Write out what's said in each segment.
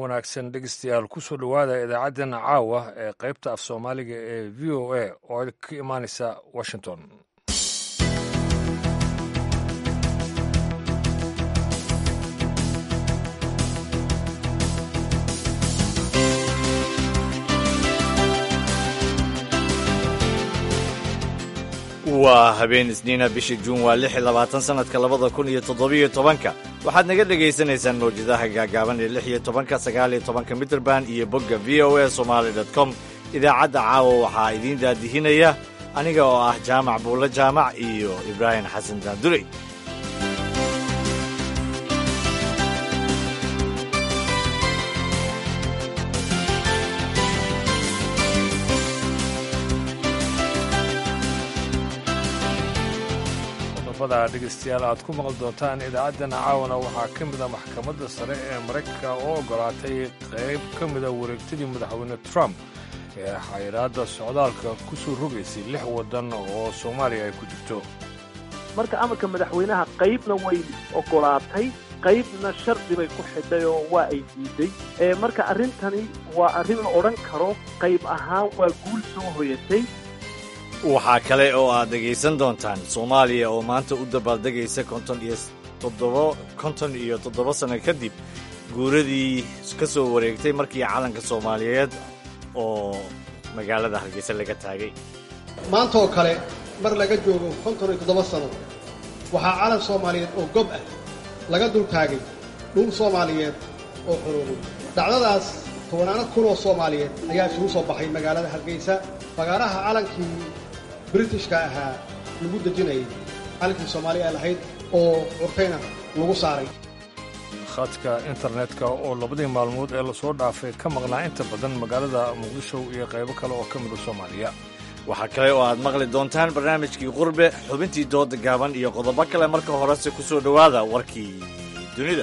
wanaagsan dhegeystayaal kusoo dhowaada idaacaddeenna caawa ee qaybta af soomaaliga ee v o a oo ka imaanaysa washington waa habeen isniina bishii juun waa lix iyo labaatan sannadka labada kun iyo toddobiyo tobanka waxaad naga dhagaysanaysaan mawjadaha gaagaaban ee lix iyo tobanka sagaal iyo tobanka mitrband iyo bogga v o a somaali dot com idaacadda caawa waxaa idiin daadihinaya aniga oo ah jaamac buulle jaamac iyo ibraahim xasan daandurey qodobada dhegeystayaal aad ku maqli doontaan idaacaddeenna caawana waxaa ka mid a maxkamadda sare ee maraykanka oo ogolaatay qayb ka mida wareegtadii madaxweyne trump ee xayiraadda socdaalka ku soo rogaysay lix waddan oo soomaaliya ay ku jirto marka amarka madaxweynaha qaybna way ogolaatay qaybna shardi bay ku xidhay oo waa ay diiday marka arrintani waa arrin la odhan karo qayb ahaan waa guul soo hoyatay waxaa kale oo aad dhegaysan doontaan soomaaliya oo maanta u dabaaldegaysa konton iyo toddobo konton iyo toddoba sanno kadib guuradii ka soo wareegtay markii calanka soomaaliyeed oo magaalada hargeysa laga taagay maanta oo kale mar laga joogo konton iyo toddoba sano waxaa calan soomaaliyeed oo gob ah laga dul taagay dhul soomaaliyeed oo xoroobay dhacdadaas tobanaano kun oo soomaaliyeed ayaa isugu soo baxay magaalada hargeysa fagaaraha calankii britishka ahaa lagu dejinayay calankii soomaaliya ee lahayd oo curtayna lagu saaray khadka internetka oo labadii maalmood ee lasoo dhaafay ka maqnaa inta badan magaalada muqdisho iyo qaybo kale oo ka mida soomaaliya waxaa kale oo aad maqli doontaan barnaamijkii qurbe xubintii dooda gaaban iyo qodobo kale marka horese ku soo dhowaada warkii dunida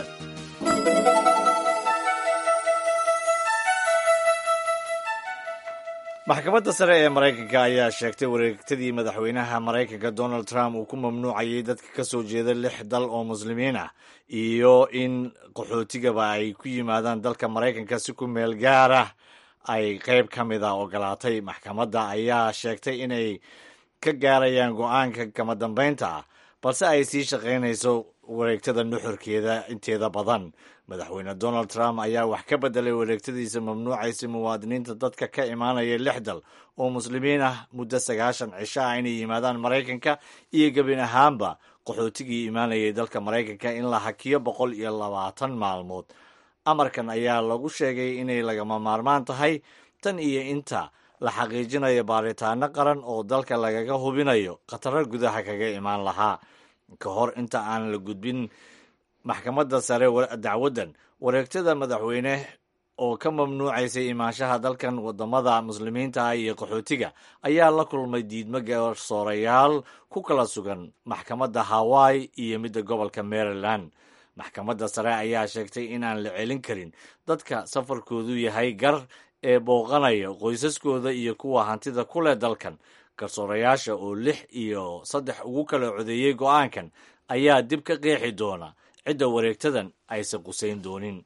maxkamadda sare ee maraykanka ayaa sheegtay wareegtadii madaxweynaha maraykanka donald trump uu ku mamnuucayay dadka ka soo jeeda lix dal oo muslimiin ah iyo in qaxootigaba ay ku yimaadaan dalka maraykanka si ku meel gaar ah ay qayb ka mid a ogolaatay maxkamadda ayaa sheegtay inay ka gaarayaan go-aanka kama dambaynta ah balse ay sii shaqaynayso wareegtada nuxurkeeda inteeda badan madaxweyne donald trump ayaa wax ka bedelay wareegtadiisa mamnuucaysa muwaadiniinta dadka ka imaanaya lix dal oo muslimiin ah muddo sagaashan cisho ah inay yimaadaan maraykanka iyo gebin ahaanba qaxootigii imaanayay dalka maraykanka in la hakiyo boqol iyo labaatan maalmood amarkan ayaa lagu sheegay inay lagama maarmaan tahay tan iyo inta la xaqiijinayo baaritaano qaran oo dalka lagaga hubinayo khataro gudaha kaga imaan lahaa ka hor inta aan la gudbin maxkamadda sare dacwaddan wareegtada madaxweyne oo ka mamnuucaysay imaanshaha dalkan wadamada muslimiinta ah iyo qaxootiga ayaa la kulmay diidmo garsoorayaal ku kala sugan maxkamadda hawaii iyo midda gobolka maryland maxkamadda sare ayaa sheegtay inaan la celin karin dadka safarkoodu yahay gar ee booqanaya qoysaskooda iyo kuwa hantida ku leh dalkan garsoorayaasha oo lix iyo saddex ugu kala codeeyey go-aankan ayaa dib ka qeexi doona cidda wareegtadan aysan qusayn doonin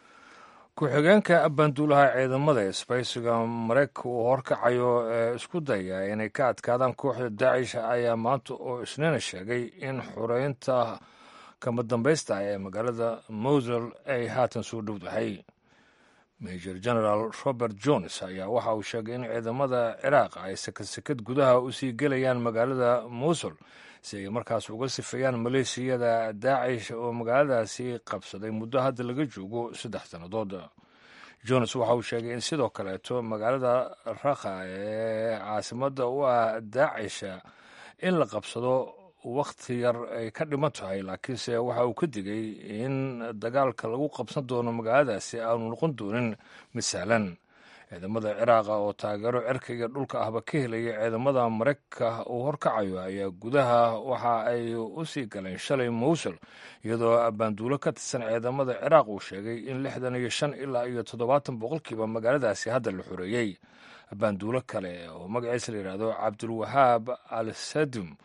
ku-xigeenka banduulaha ciidamada isbaysiga maraykanka uu horkacayo ee isku daya inay ka adkaadaan kooxda daacish ayaa maanta oo isniina sheegay in xureynta kama dambaysta ah ee magaalada mosel ay haatan soo dhowdahay major general robert jones ayaa waxa uu sheegay in ciidamada ciraaq ay sakad gudaha usii gelayaan magaalada mosul si ay markaas uga sifeeyaan maleeshiyada daacish oo magaaladaasi qabsaday muddo hadda laga joogo saddex sannadood jones waxa uu sheegay in sidoo kaleeto magaalada rakha ee caasimada u ah daacisha in la qabsado wakhti yar ay ka dhiman tahay laakiinse waxa uu ka digay in dagaalka lagu qabsan doono magaaladaasi aanu noqon doonin mid sahlan ciidamada ciraaqa oo taageero cirka iyo dhulka ahba ka helaya ciidamada maraykanka uu horkacayo ayaa gudaha waxa ay u sii galeen shalay mowsul iyadoo baanduulo ka tirsan ciidamada ciraaq uu sheegay in lixdan iyo shan ilaa iyo toddobaatan boqolkiiba magaaladaasi hadda la xoreeyey baanduulo kale oo magaciisa la yidhaahdo cabdulwahaab al sadum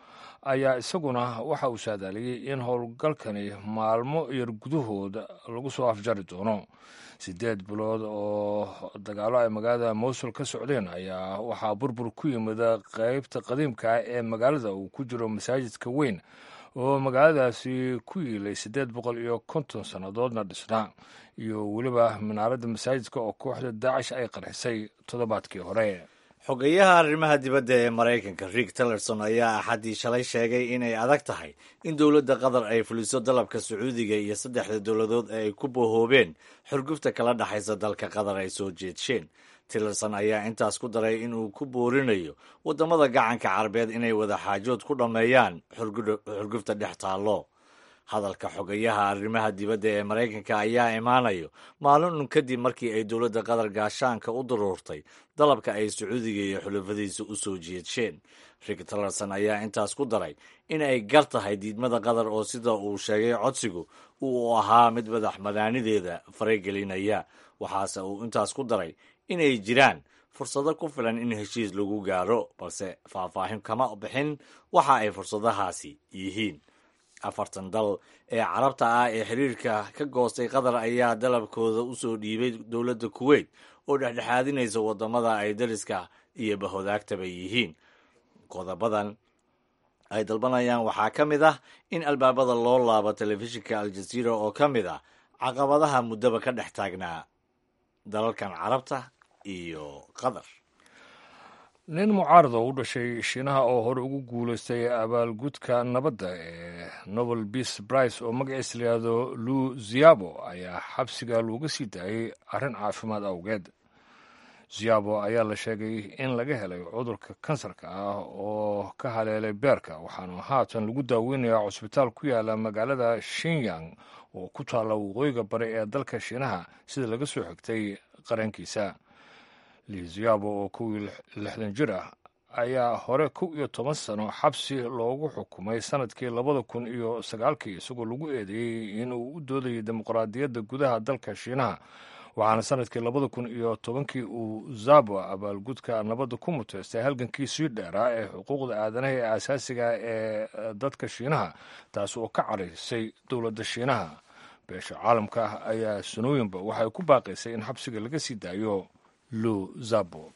ayaa isaguna waxa uu saadaaliyey in howlgalkani maalmo yar gudahooda lagu soo afjari doono siddeed bilood oo dagaalo ay magaalada mowsul ka socdeen ayaa waxaa burbur ku yimid qeybta qadiimka ah ee magaalada uu ku jiro masaajidka weyn oo magaaladaasi ku yiilay siddeed boqol iyo konton sannadoodna dhisnaa iyo weliba minaaradda masaajidka oo kooxda daacish ay qarxisay toddobaadkii hore xogeyaha arrimaha dibadda ee maraykanka rick tillerson ayaa axaddii shalay sheegay inay adag tahay in dowladda qatar ay fuliso dalabka sacuudiga iyo saddexda dowladood ee ay ku bohoobeen xurgufta kala dhexaysa dalka qatar ay soo jeedsheen tillerson ayaa intaas ku daray inuu ku boorinayo waddamada gacanka carabeed inay wada xaajood ku dhammeeyaan xurgufta dhex taallo hadalka xogayaha arrimaha dibadda ee maraykanka ayaa imaanayo maalin un kadib markii ay dowladda qatar gaashaanka u daruurtay dalabka ay sacuudiga iyo xulafadiisa u soo jeedsheen rick tillerson ayaa intaas ku daray in ay gar tahay diidmada qatar oo sida uu sheegay codsigu uu ahaa mid madax madaanideeda faragelinaya waxaase uu intaas ku daray inay jiraan fursado ku filan in heshiis lagu gaaro balse faahfaahin kama bixin waxa ay fursadahaasi yihiin afartan dal ee carabta ah ee xiriirka ka goostay qatar ayaa dalabkooda u soo dhiibay dowladda kuweyt oo dhexdhexaadinaysa waddamada ay dariska iyo bahodaagtaba yihiin qodobadan ay dalbanayaan waxaa ka mid ah in albaabada loo laabo telefishinka aljaziira oo ka mid ah caqabadaha muddaba ka dhex taagnaa dalalkan carabta iyo qatar nin mucaarad oo u dhashay shiinaha oo hore ugu guulaystay abaalgudka nabadda ee nobel beace brice oo magaciisa layihahdo lu ziabo ayaa xabsiga looga sii daayey arrin caafimaad awgeed ziabo ayaa la sheegay in laga helay cudurka kansarka ah oo ka haleelay beerka waxaana haatan lagu daaweynayaa cusbitaal ku yaala magaalada shinyang oo ku taalla waqooyiga bari ee dalka shiinaha sida laga soo xigtay qarankiisa liziabo oo kow iyo lixdan jir ah ayaa hore kow iyo toban sano xabsi loogu xukumay sanadkii labada kun iyo sagaalkii isagoo lagu eedeeyey inuu u doodayay dimuqraadiyadda gudaha dalka shiinaha waxaana sanadkii labada kun iyo tobankii uu zabo abaalgudka nabadda ku muteystay halgankii sii dheeraa ee xuquuqda aadanaha ee asaasiga ee dadka shiinaha taas oo ka caraysay dowladda shiinaha beesha caalamka ah ayaa sanooyinba waxay ku baaqaysay in xabsiga laga sii daayo lu zabo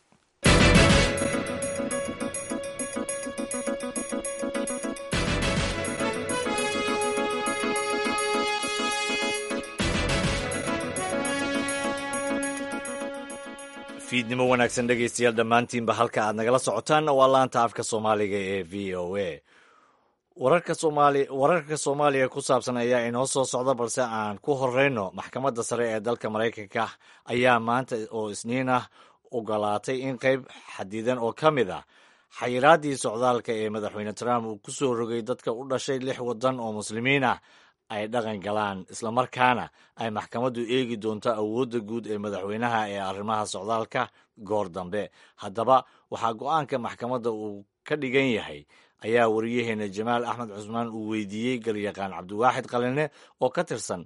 fiidnimo wanaagsan dhegaystayaal dhammaantiinba halka aad nagala socotaanna waa laanta afka soomaaliga ee v o a wararka soomaali wararka soomaaliya ku saabsan ayaa inoo soo socda balse aan ku horeyno maxkamadda sare ee dalka maraykanka ayaa maanta oo isniin ah ogolaatay in qayb xadidan oo ka mid ah xayiraaddii socdaalka ee madaxweyne trump uu ku soo rogay dadka u dhashay lix waddan oo muslimiin ah ay dhaqan galaan islamarkaana ay maxkamaddu eegi doonto awoodda guud ee madaxweynaha ee arrimaha socdaalka goor dambe haddaba waxaa go-aanka maxkamadda uu ka dhigan yahay ayaa wariyaheena jamaal axmed cusmaan uu weydiiyey galyaqaan cabdiwaaxid qaline oo ka tirsan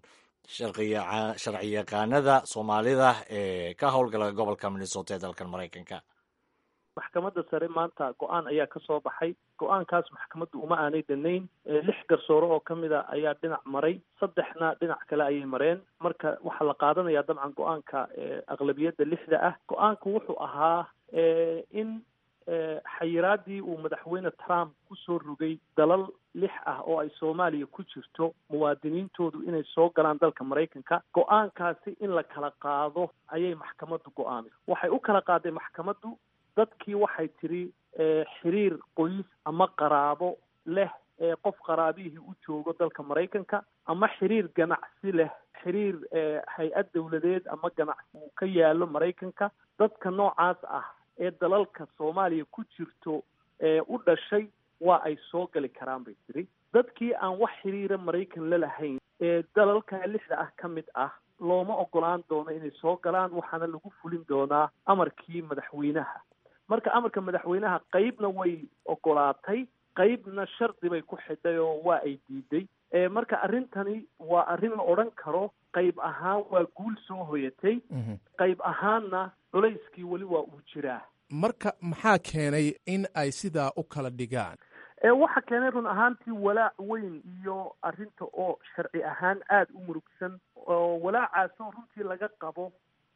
sharciyaqaanada soomaalida ee ka howlgala gobolka minnesota ee dalkan maraykanka maxkamadda sare maanta go-aan ayaa ka soo baxay go-aankaas maxkamaddu uma aanay danayn lix garsoore oo ka mid a ayaa dhinac maray saddexna dhinac kale ayay mareen marka waxaa la qaadanayaa dabcan go-aanka aqlabiyadda lixda ah go-aanku wuxuu ahaa in xayiraaddii uu madaxweyne trump kusoo rogay dalal lix ah oo ay soomaaliya ku jirto muwaadiniintoodu inay soo galaan dalka maraykanka go-aankaasi in la kala qaado ayay maxkamaddu go-aamay waxay u kala qaaday maxkamaddu dadkii waxay tidhi xiriir qoys ama qaraabo leh ee qof qaraabihii u joogo dalka maraykanka ama xiriir ganacsi leh xiriir hay-ad dawladeed ama ganacsi uu ka yaalo maraykanka dadka noocaas ah ee dalalka soomaaliya ku jirto ee u dhashay waa ay soo gali karaan bay tiri dadkii aan wax xiriira maraykan la lahayn ee dalalka lixda ah ka mid ah looma ogolaan doono inay soo galaan waxaana lagu fulin doonaa amarkii madaxweynaha marka amarka madaxweynaha qeybna way ogolaatay qeybna shardi bay ku xidhay oo waa ay diiday marka arrintani waa arrin la odhan karo qayb ahaan waa guul soo hoyatay qayb ahaanna culayskii weli waa uu jiraa marka maxaa keenay in ay sidaa u kala dhigaan waxa keenay run ahaantii walaac weyn iyo arrinta oo sharci ahaan aada u murugsan oo walaacaasoo runtii laga qabo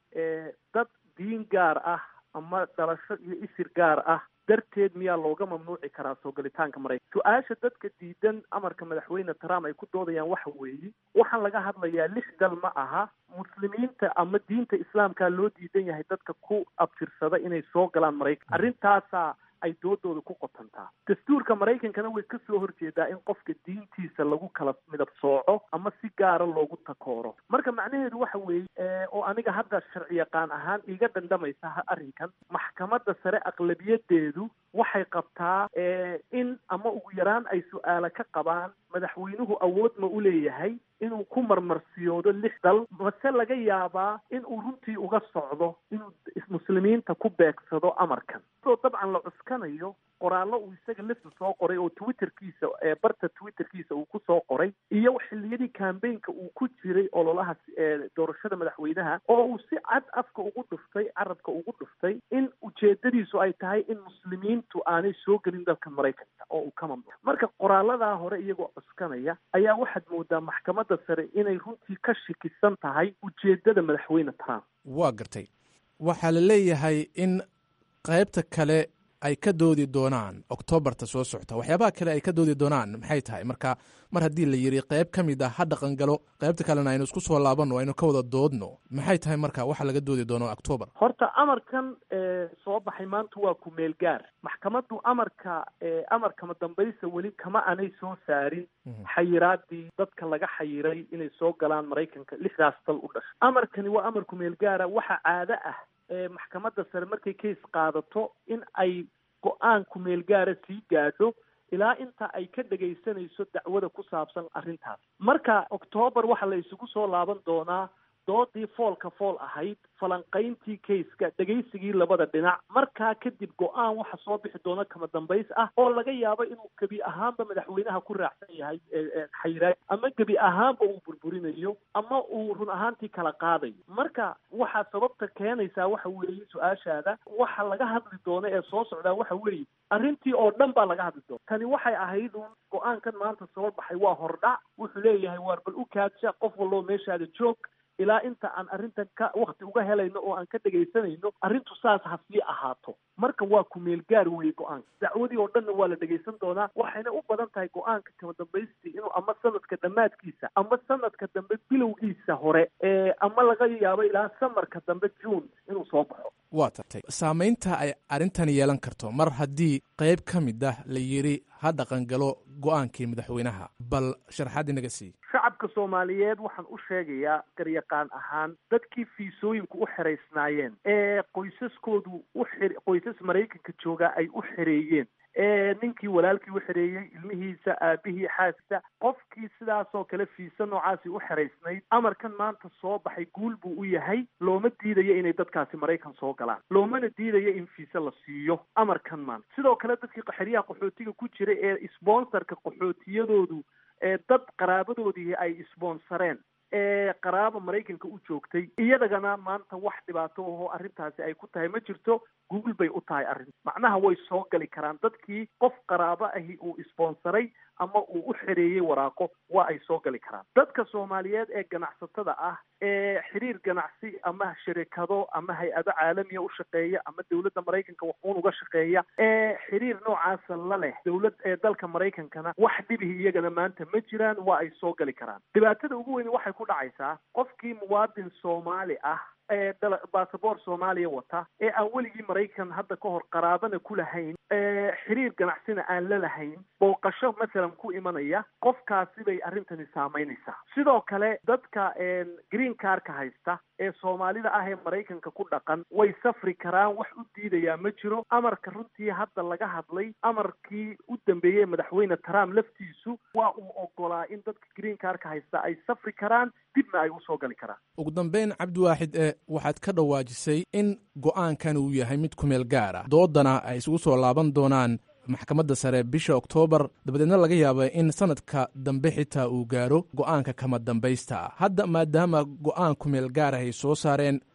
dad diin gaar ah ama dhalasho iyo isir gaar ah darteed miyaa looga mamnuuci karaa soo galitaanka maraykan su-aasha dadka diidan amarka madaxweyne trump ay ku doodayaan waxa weeye waxaan laga hadlayaa lix dal ma aha muslimiinta ama diinta islaamka loo diidan yahay dadka ku abtirsada inay soo galaan maraykan arrintaasaa ay doodooda ku qotantaa dastuurka maraykankana way ka soo horjeedaa in qofka diintiisa lagu kala midab sooco ama si gaara loogu takooro marka macnaheedu waxa weeye oo aniga hadda sharci yaqaan ahaan iga dhandhamaysa arrinkan maxkamadda sare aqlabiyadeedu waxay qabtaa in ama ugu yaraan ay su-aalo ka qabaan madaxweynuhu awood ma u leeyahay inuu ku marmarsiyoodo lix dal mase laga yaabaa in uu runtii uga socdo inuu muslimiinta ku beegsado amarkan sidoo dabcan la cuskanayo qoraallo uu isaga lafta soo qoray oo twitterkiisa barta twitterkiisa uu ku soo qoray iyo xilliyadii cambaynka uu ku jiray ololaha doorashada madaxweynaha oo uu si cad afka ugu dhuftay carabka ugu dhuftay in ujeedadiisu ay tahay in muslimiintu aanay soo gelin dalka maraykanka oo uu ka mamnuuc marka qoraaladaa hore iyagoo cuskanaya ayaa waxaad moodaa maxkamadda sare inay runtii ka shikisan tahay ujeedada madaxweyne trump waa gartay waxaa la leeyahay in qaybta kale ay ka doodi doonaan oktoobarta soo socota waxyaabaha kale ay ka doodi doonaan maxay tahay marka mar haddii la yidhi qayb ka mid ah ha dhaqangalo qaybta kalena aynu isku soo laabanno aynu ka wada doodno maxay tahay marka waxa laga doodi doono octoobar horta amarkan soo baxay maanta waa ku meel gaar maxkamaddu amarka amarkama dambaysa weli kama aanay soo saarin xayiraadii dadka laga xayiray inay soo galaan maraykanka lixdaas dal u dhashay amarkani waa amar ku meel gaara waxa caado ah maxkamadda sare markay case qaadato in ay go-aan ku meel gaara sii gaadho ilaa inta ay ka dhegaysanayso dacwada ku saabsan arrintaas marka octoobar waxaa la isugu soo laaban doonaa doodii foolka fool ahayd falanqayntii kayska dhegaysigii labada dhinac markaa kadib go-aan waxa soo bixi doona kama dambays ah oo laga yaabo inuu gebi ahaanba madaxweynaha ku raacsan yahay xayiraad ama gebi ahaanba uu burburinayo ama uu run ahaantii kala qaadayo marka waxaa sababta keenaysaa waxa weeye su-aashaada waxa laga hadli doono ee soo socdaa waxa weeye arrintii oo dhan baa laga hadli doona tani waxay ahayd uun go-aankan maanta soo baxay waa hordhac wuxuu leeyahay waar bal u kaadsha qof wallo meeshaada joog ilaa inta aan arrintan ka wakti uga helayno oo aan ka dhegaysanayno arrintu saas ha sii ahaato marka waa kumeel gaar weeye go-aanka dacwadii oo dhanna waa la dhegaysan doonaa waxayna u badan tahay go-aanka kama dambaystii inuu ama sanadka dhammaadkiisa ama sanadka dambe bilowgiisa hore ama laga yaabo ilaa samarka dambe june inuu soo baxo waa tartay saamaynta ay arrintan yeelan karto mar haddii qayb ka mid ah la yidhi ha dhaqangalo go-aankii madaxweynaha bal sharaxaad inaga sii shacabka soomaaliyeed waxaan u sheegayaa garyaqaan ahaan dadkii fiisooyinku u xeraysnaayeen ee qoysaskoodu u xir qoysas maraykanka joogaa ay u xereeyeen ninkii walaalkii u xereeyey ilmihiisa aabihii xaaskiisa qofkii sidaasoo kale fiisa noocaasi u xeraysnayd amarkan maanta soo baxay guul buu u yahay looma diidayo inay dadkaasi maraykan soo galaan loomana diidayo in fiise la siiyo amarkan maanta sidoo kale dadkii xeryaha qaxootiga ku jira ee sponsorka qaxootiyadoodu ee dad qaraabadoodii ay isboonsareen ee qaraaba maraykanka u joogtay iyadagana maanta wax dhibaato ahoo arrintaasi ay ku tahay ma jirto guul bay u tahay arrin macnaha way soo gali karaan dadkii qof qaraabo ahi uu isboonsaray ama uu u xereeyey waraaqo waa ay soo gali karaan dadka soomaaliyeed ee ganacsatada ah ee xiriir ganacsi ama shirikado ama hay-ado caalamiya u shaqeeya ama dowladda maraykanka waxuun uga shaqeeya ee xiriir noocaasa la leh dowlad ee dalka maraykankana wax dhibihi iyagana maanta ma jiraan waa ay soo gali karaan dhibaatada ugu weyni waxay ku dhacaysaa qofkii muwaadin soomaali ah ee basaboor soomaaliya wata ee aan weligii maraykan hadda ka hor qaraabana ku lahayn xiriir ganacsina aan la lahayn booqasho masalan ku imanaya qofkaasi bay arrintani saamaynaysaa sidoo kale dadka green carka haysta ee soomaalida ah ee maraykanka ku dhaqan way safri karaan wax u diidayaa ma jiro amarka runtii hadda laga hadlay amarkii u dambeeyey madaxweyne trump laftiisu waa uu ogolaa in dadka green carka haysta ay safri karaan dibna ay usoo gali karaan ugu dambeyn cabdiwaaxid ee waxaad ka dhawaajisay in go-aankan uu yahay mid kumeel gaar ah doodana ay isugu soo laaban doonaan maxkamadda sare bisha oktoobar dabadeedna laga yaaba in sanadka dambe xitaa uu gaaro go-aanka kama dambaysta ah hadda maadaama go-aan kumeel gaar ah ay soo saareen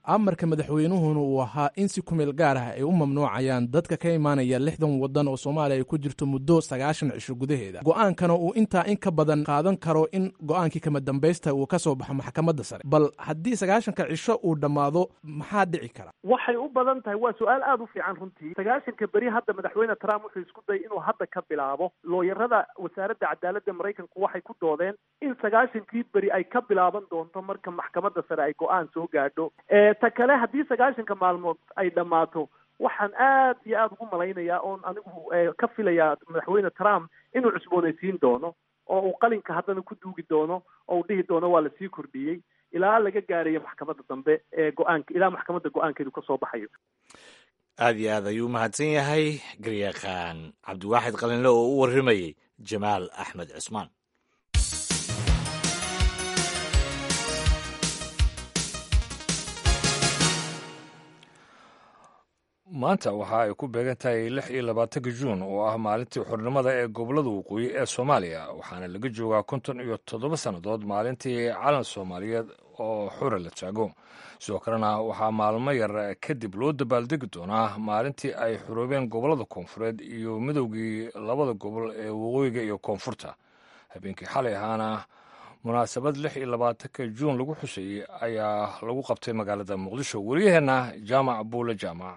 amarka madaxweynuhuna uu ahaa in si kumeel gaar ah ay u mamnuucayaan dadka ka imaanaya lixdan waddan oo soomaaliya ay ku jirto muddo sagaashan cisho gudaheeda go-aankana uu intaa in ka badan qaadan karo in go-aankii kama dambaysta uu ka soo baxo maxkamadda sare bal haddii sagaashanka cisho uu dhammaado maxaa dhici kara waxay u badan tahay waa su-aal aada u fiican runtii sagaashanka beri hadda madaxweyne trump wuxuu isku dayay inuu hadda ka bilaabo looyarada wasaaradda cadaaladda maraykanku waxay ku doodeen in sagaashankii beri ay ka bilaaban doonto marka maxkamadda sare ay go-aan soo gaadho ta kale haddii sagaashanka maalmood ay dhammaato waxaan aad iyo aada ugu malaynayaa oon anigu ka filayaa madaxweyne trump inuu cusboonaysiin doono oo uu qalinka haddana ku duugi doono oo uu dhihi doono waa lasii kordhiyey ilaa laga gaarayo maxkamadda dambe ee go-aanka ilaa maxkamadda go-aankeedu ka soo baxayo aad iyo aad ayuu mahadsan yahay garyaqaan cabdiwaaxid qalinle oo u warramayey jamaal axmed cismaan maanta waxa ay ku beegan tahay lix iyo labaatanka juun oo ah maalintii xornimada ee gobollada waqooyi ee soomaaliya waxaana laga joogaa konton iyo toddoba sannadood maalintii calan soomaaliyeed oo xura la taago sidoo kalena waxaa maalmo yar kadib loo dabaaldegi doonaa maalintii ay xuroobeen gobollada koonfureed iyo midowgii labada gobol ee waqooyiga iyo koonfurta habeenkii xalay ahaana munaasabad lix iyo labaatanka juun lagu xusayey ayaa lagu qabtay magaalada muqdisho wariyaheenna jaamac buule jaamac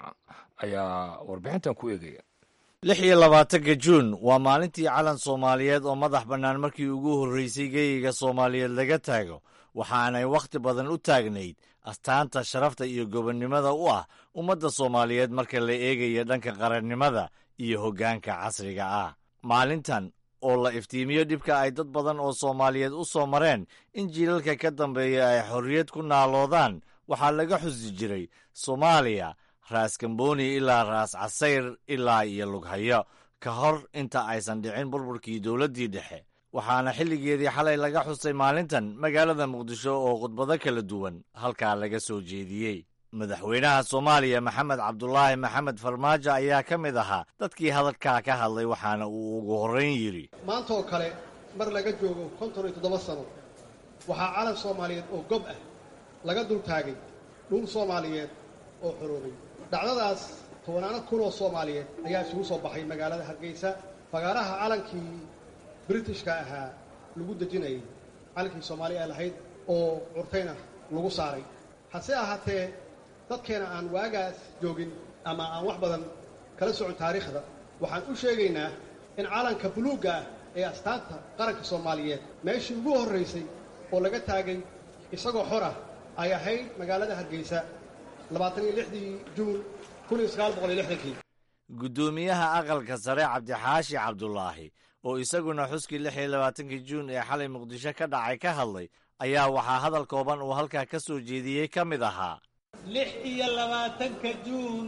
ayaa warbixintan ku eegaya lix iyo labaatanka juun waa maalintii calan soomaaliyeed oo madax bannaan markii ugu horreysay geeyiga soomaaliyeed laga taago waxaanay wakhti badan u taagnayd astaanta sharafta iyo gobonnimada u ah ummadda soomaaliyeed marka la eegayo dhanka qarannimada iyo hoggaanka casriga ah maalintan oo la iftiimiyo dhibka ay dad badan oo soomaaliyeed u soo mareen in jiilalka ka dambeeya ay xorriyad ku naaloodaan waxaa laga xusi jiray soomaaliya raas kamboni ilaa raas casayr ilaa iyo lughayo ka hor inta aysan dhicin burburkii dowladdii dhexe waxaana xilligeedii xalay laga xusay maalintan magaalada muqdisho oo khudbado kala duwan halkaa laga soo jeediyey madaxweynaha soomaaliya maxamed cabdulaahi maxamed farmaajo ayaa ka mid ahaa dadkii hadalkaa ka hadlay waxaana uu ugu horrayn yidhi maanta oo kale mar laga joogo konton iyo toddoba sano waxaa calan soomaaliyeed oo gob ah laga dul taagay dhul soomaaliyeed oo xoroobay dhacdadaas tobanaano kun oo soomaaliyeed ayaa isugu soo baxay magaalada hargeysa fagaaraha calankii britishka ahaa lagu dejinayay calankii soomaaliya ee lahayd oo curtayna lagu saaray hase ahaatee dadkeena aan waagaas joogin ama aan wax badan kala socon taariikhda waxaan u sheegaynaa in calanka buluugga ah ee astaanta qaranka soomaaliyeed meeshii ugu horraysay oo laga taagay isagoo xor ah ay ahayd magaalada hargeysa labaatan iyo lixdii juun kun iyo sagaal boqol iyo lixdankii guddoomiyaha aqalka sare cabdixaashi cabdulaahi oo isaguna xuskii lix iyo labaatankii juun ee xalay muqdisho ka dhacay ka hadlay ayaa waxaa hadal kooban uu halkaa ka soo jeediyey ka mid ahaa lix iyo labaatanka juun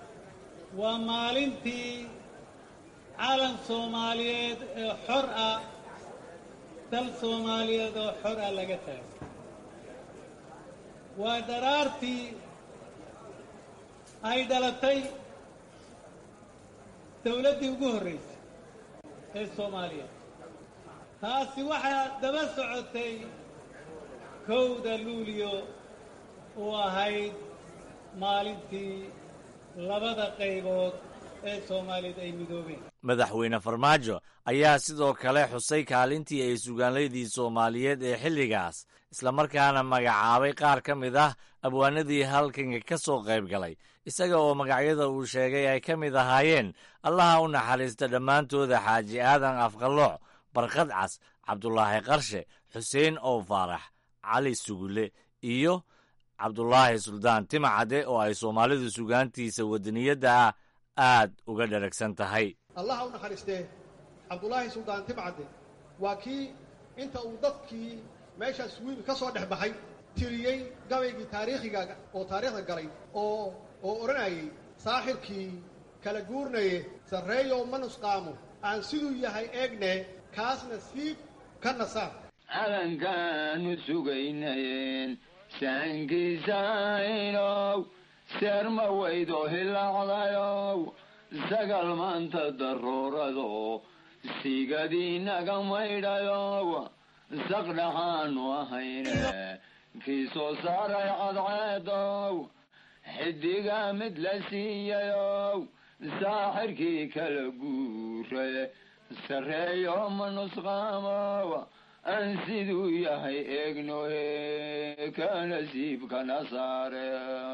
waa maalintii calan soomaaliyeed ee xor ah dal soomaaliyeed oo xor ah laga taagay waa dharaartii ay dhalatay dawladdii ugu horraysay ee soomaaliya taasi waxaa daba socotay kowda luuliyo uu ahayd maalintii labada qaybood ee soomaaliyeed ay midoobeen madaxweyne farmaajo ayaa sidoo kale xusay kaalintii ay sugaanlaydii soomaaliyeed ee xilligaas islamarkaana magacaabay qaar ka mid ah abwaanadii halkanka ka soo qayb galay isaga oo magacyada uu sheegay ay ka mid ahaayeen allaha u naxariista dhammaantooda xaaji aadan afqalooc barkad cas cabdulaahi qarshe xuseen ow faarax cali sugule iyo cabdulaahi suldaan timacade oo ay soomaalidu sugaantiisa wadaniyadda ah aad uga dharagsan tahay allaha u naxariistee cabdulaahi suldaan timcadde waa kii inta uu dadkii meeshaas wiil ka soo dhex baxay tiriyey gabaygii taariikhiga oo taariikhda galay oo oo odhanayay saaxirkii kala guurnaye sarreeyow ma nusqaamo aan siduu yahay eegne kaasna siib ka nasaar calankaanu sugaynayeen saankiisaynow seerma weydo hilaacdayow sagal maanta daruurado sigadiinaga maydhayow saqdhaxaanu ahayne kii soo saaray cadceedow xidiga mid la siiyayow saaxirkii kala guure sarreeyo ma nusqaamow aan siduu yahay eegnohe ka nasiibkana saare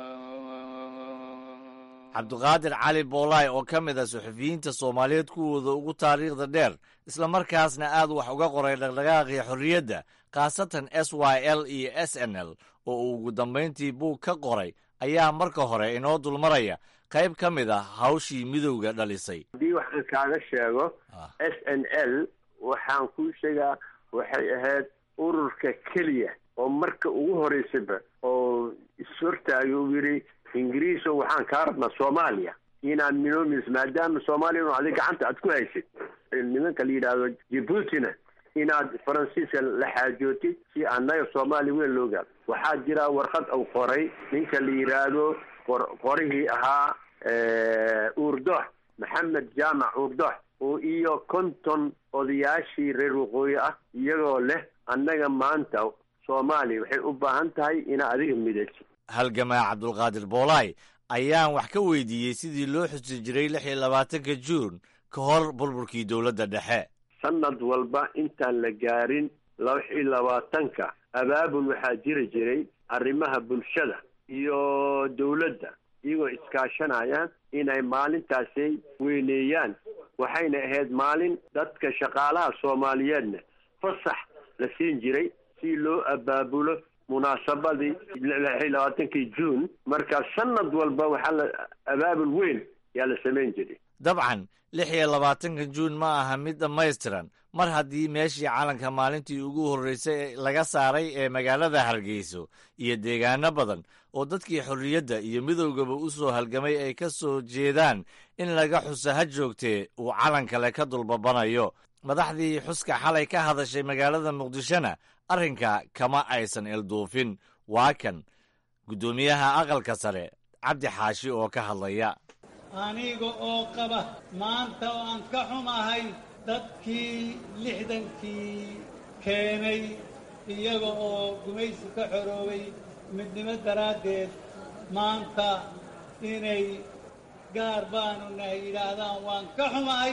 cabdiqaadir cali boolaay oo ka mid ah suxufiyiinta soomaaliyeed kuwooda ugu taariikhda dheer islamarkaasna aad wax uga qoray dhaqdhaqaaqii xorriyadda khaasatan s y l iyo s n l oo uu ugu dambayntii buug ka qoray ayaa marka hore inoo dulmaraya qayb ka mid ah hawshii midowga dhalisay haddii waxaan kaaga sheego s n l waxaan kuu sheegaa waxay ahayd ururka keliya oo marka ugu horeysaba oo ishortaagay uu yidhi ingiriiso waxaan kaa rabnaa soomaaliya inaad minoomis maadaama soomaaliya inu adig gacanta aad ku haysid nimanka la yidhaahdo jibuutina inaad faransiiska la xaajootid si annaga soomaaliya weyn loo gaado waxaa jira warqad uu qoray ninka la yidhaahdo qorihii ahaa uurdox maxamed jaamac uurdox oo iyo konton odayaashii reer waqooyi ah iyagoo leh annaga maanta soomaaliya waxay u baahan tahay inaa adiga midayso halgamaa cabdulqaadir boolaay ayaan wax ka weydiiyey sidii loo xusi jiray lix iyo labaatanka juun ka hor burburkii dowladda dhexe sanad walba intaan la gaarin lix iyo labaatanka abaabul waxaa jiri jiray arrimaha bulshada iyo dowladda iyagoo iskaashanayaan inay maalintaasi weyneeyaan waxayna ahayd maalin dadka shaqaalaha soomaaliyeedna fasax la siin jiray si loo abaabulo munaasabadii lix iyo labaatankii juun marka sanad walba waxaa la abaabul weyn yaa la samayn jiray dabcan lix iyo labaatanka juun ma aha mid dhammaystiran mar haddii meeshii calanka maalintii ugu horreysay laga saaray ee magaalada hargeyso iyo deegaano badan oo dadkii xorriyadda iyo midowgaba u soo halgamay ay ka soo jeedaan in laga xuso ha joogtee uu calan kale ka dulbabanayo madaxdii xuska xalay ka hadashay magaalada muqdishona arrinka kama aysan ilduufin waa kan guddoomiyaha aqalka sare cabdi xaashi oo ka hadlaya aniga oo qaba maanta oo aan ka xumahay dadkii lixdankii keenay iyaga oo gumaysi ka xoroobay midnimo daraaddeed maanta inay gaar baanu nahay yidhaahdaan waan ka xumahay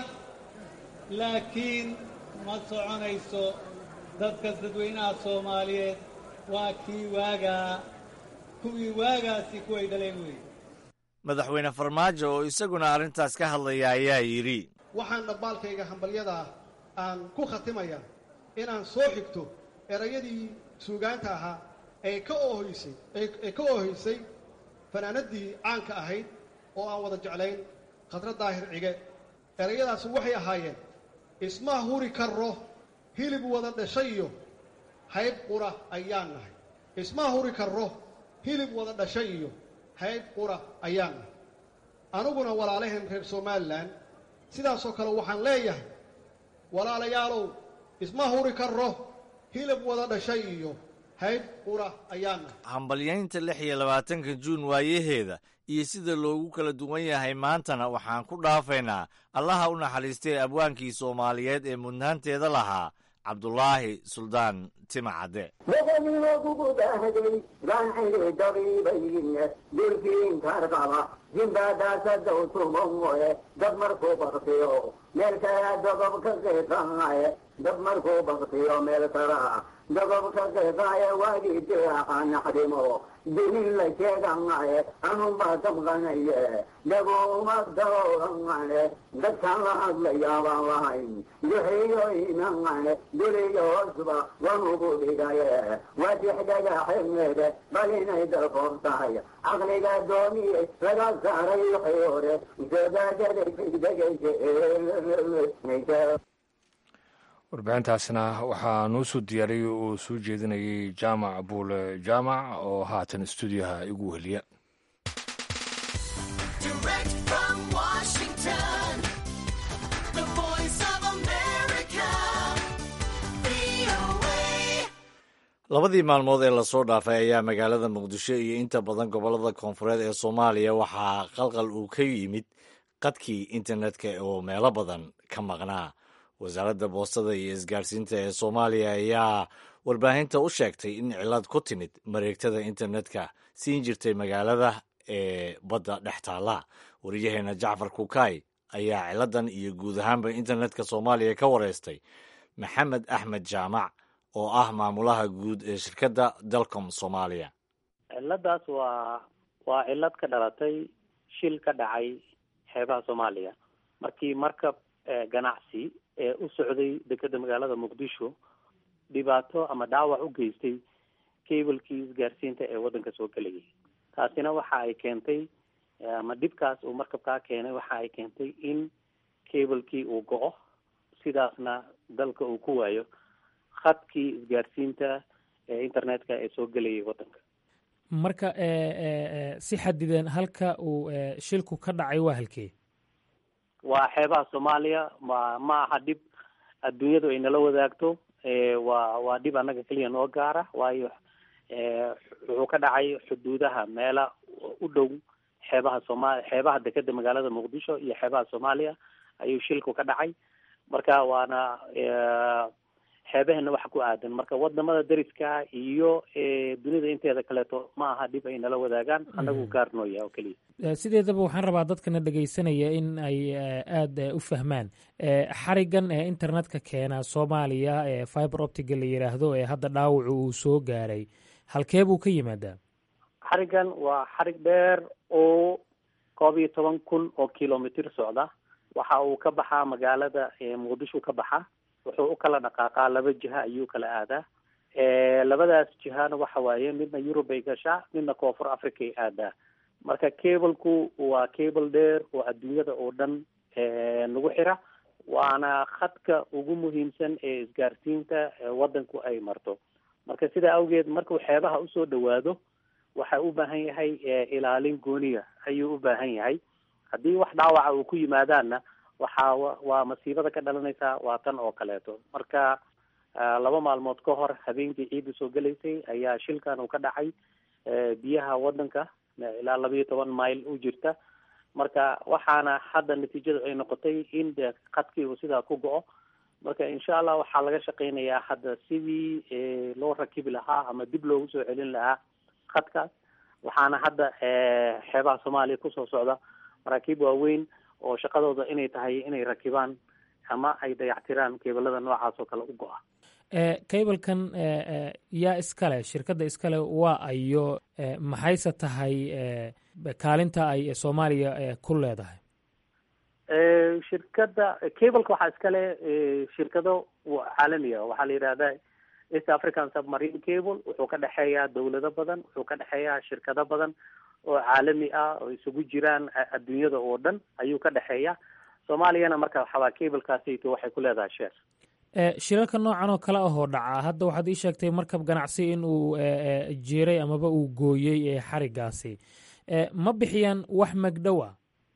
laakiin ma soconayso dadka dadweynaha soomaaliyeed waa kii waagaa kuwii waagaasi kuway dhaleen weeye madaxweyne farmaajo oo isaguna arrintaas ka hadlaya ayaa yidhi waxaan dhabbaalkayga hambalyadaa aan ku khatimaya inaan soo xigto erayadii suugaanta ahaa ee ka oohoysay ee ka oohaysay fanaanadii caanka ahayd oo aan wada jeclayn khadra daahir cige erayadaasi waxay ahaayeen isma huri karro hilib wada dhashay iyo hayb qura ayaan nahay isma huri karro hilib wada dhashay iyo hayb qura ayaan nahay aniguna walaalaheen reer somalilan sidaasoo kale waxaan leeyahay walaalayaalow isma huri karro hilib wada dhashay iyo hayb qura ayaan nahay hambalyaynta lix iyo labaatanka juun waayaheeda iyo sida loogu kala duwan yahay maantana waxaan ku dhaafaynaa allaha u naxariistay abwaankii soomaaliyeed ee mudnaanteeda lahaa cabdulaahi suldaan timacadde madaxweynugudahaday gaanxili dabiibayin dulkiinkarqaba jimbaadaasadow tumomoe dad markuu baktiyo meel kala dogob ka qeeqaaye dad markuu baktiyo meel kala dogob ka qeeqaaye waagii diraaqa naxdimo dinin la sheeganaye anunbaa damqanaye dhaguma dawrangane dadkaan la hadlayaabaan lahayn duxiyo imangane duliyo hoosba wanugu dhigaye wadix dhagaxemeede bal inay dalfoon tahay caqliga doomiye laga saaray wixii hore soodaajadaysigdegaysa warbixintaasna waxaa nuu soo diyaariyey oo soo jeedinayay jaamac buule jaamac oo haatan stuudiyaha igu weliya labadii maalmood ee lasoo dhaafay ayaa magaalada muqdisho iyo inta badan gobollada koonfureed ee soomaaliya waxaa qalqal uu ka yimid qadkii internetka oo meelo badan ka maqnaa wasaaradda boostada iyo isgaarsiinta ee soomaaliya ayaa warbaahinta u sheegtay in cilad ku timid mareegtada internetka siin jirtay magaalada ee badda dhex taalla wariyaheena jacfar kukaay ayaa ciladan iyo guud ahaanba internetka soomaaliya ka wareystay maxamed axmed jaamac oo ah maamulaha guud ee shirkadda dalcom soomaaliya ciladaas waa waa cilad ka dhalatay shil ka dhacay xeebaha soomaaliya markii markab ganacsi ee u socday dekeda magaalada muqdisho dhibaato ama dhaawac u geystay cablekii isgaarsiinta ee waddanka soo gelayay taasina waxa ay keentay ama dhibkaas uu markabkaa keenay waxa ay keentay in cablekii uu go-o sidaasna dalka uu ku waayo khadkii isgaarsiinta ee internetka ee soo gelayay waddanka marka si xadidan halka uu shilku ka dhacay waa halkee waa xeebaha soomaaliya ma ma aha dhib adduunyadu ay nala wadaagto waa waa dhib annaga keliya noo gaara waayo wuxuu ka dhacay xuduudaha meela u dhow xeebaha sooma xeebaha dekeda magaalada muqdisho iyo xeebaha soomaaliya ayuu shilku ka dhacay marka waana xeebaheena wax ku aadan marka wadamada dariska iyo dunida inteeda kaleeto ma aha dhib ay nala wadaagaan anagu gaarnooya oo keliya sideedaba waxaan rabaa dadkana dhegaysanaya in ay aada u fahmaan xarigan ee internetka keena soomaaliya ee fiber optiga la yidhaahdo ee hadda dhaawacu uu soo gaaray halkee buu ka yimaadaa xarigan waa xarig dheer oo koob iyo toban kun oo kilomitr socda waxa uu ka baxaa magaalada muqdisho ka baxa wuxuu u kala dhaqaaqaa laba jiha ayuu kala aadaa labadaas jihana waxa waaye midna yurub ay gashaa midna koonfur africa ay aadaa marka cableku waa cable dheer oo adduunyada oo dhan nagu xira waana khadka ugu muhiimsan ee isgaarsiinta waddanku ay marto marka sidaa awgeed markuu xeebaha usoo dhawaado waxa u baahan yahay ilaalin gooniya ayuu u baahan yahay haddii wax dhaawaca uu ku yimaadaanna waxaa waa masiibada ka dhalanaysaa waa tan oo kaleeto marka laba maalmood ka hor habeenkii ciidda soo gelaysay ayaa shilkan uu ka dhacay biyaha waddanka ilaa laba iyo toban mile u jirta marka waxaana hadda natiijadu ay noqotay in de khadkii uu sidaa ku go-o marka insha allah waxaa laga shaqeynayaa hadda sidii loo rakibi lahaa ama dib loogu soo celin lahaa khadkaas waxaana hadda xeebaha soomaaliya kusoo socda maraakiib waaweyn oo shaqadooda inay tahay inay rakibaan ama ay dayactiraan keebalada noocaas oo kale u go-a cablekan yaa iskale shirkadda iskale waa ayo maxayse tahay kaalinta ay soomaaliya ku leedahay shirkadda cableka waxaa iskale shirkado caalamiga waxaa la yidhahda east african submarine cable wuxuu ka dhexeeyaa dawlado badan wuxuu ka dhexeeyaa shirkado badan oo caalami ah oo isugu jiraan adduunyada oo dhan ayuu ka dhexeeya soomaaliyana marka waxawaa cablekaasito waxay ku leedahay sheer shirarka noocan oo kale ahoo dhaca hadda waxaad ii sheegtay markab ganacsi in uu jiiray amaba uu gooyey xarigaasi ma bixiyaan wax magdhowa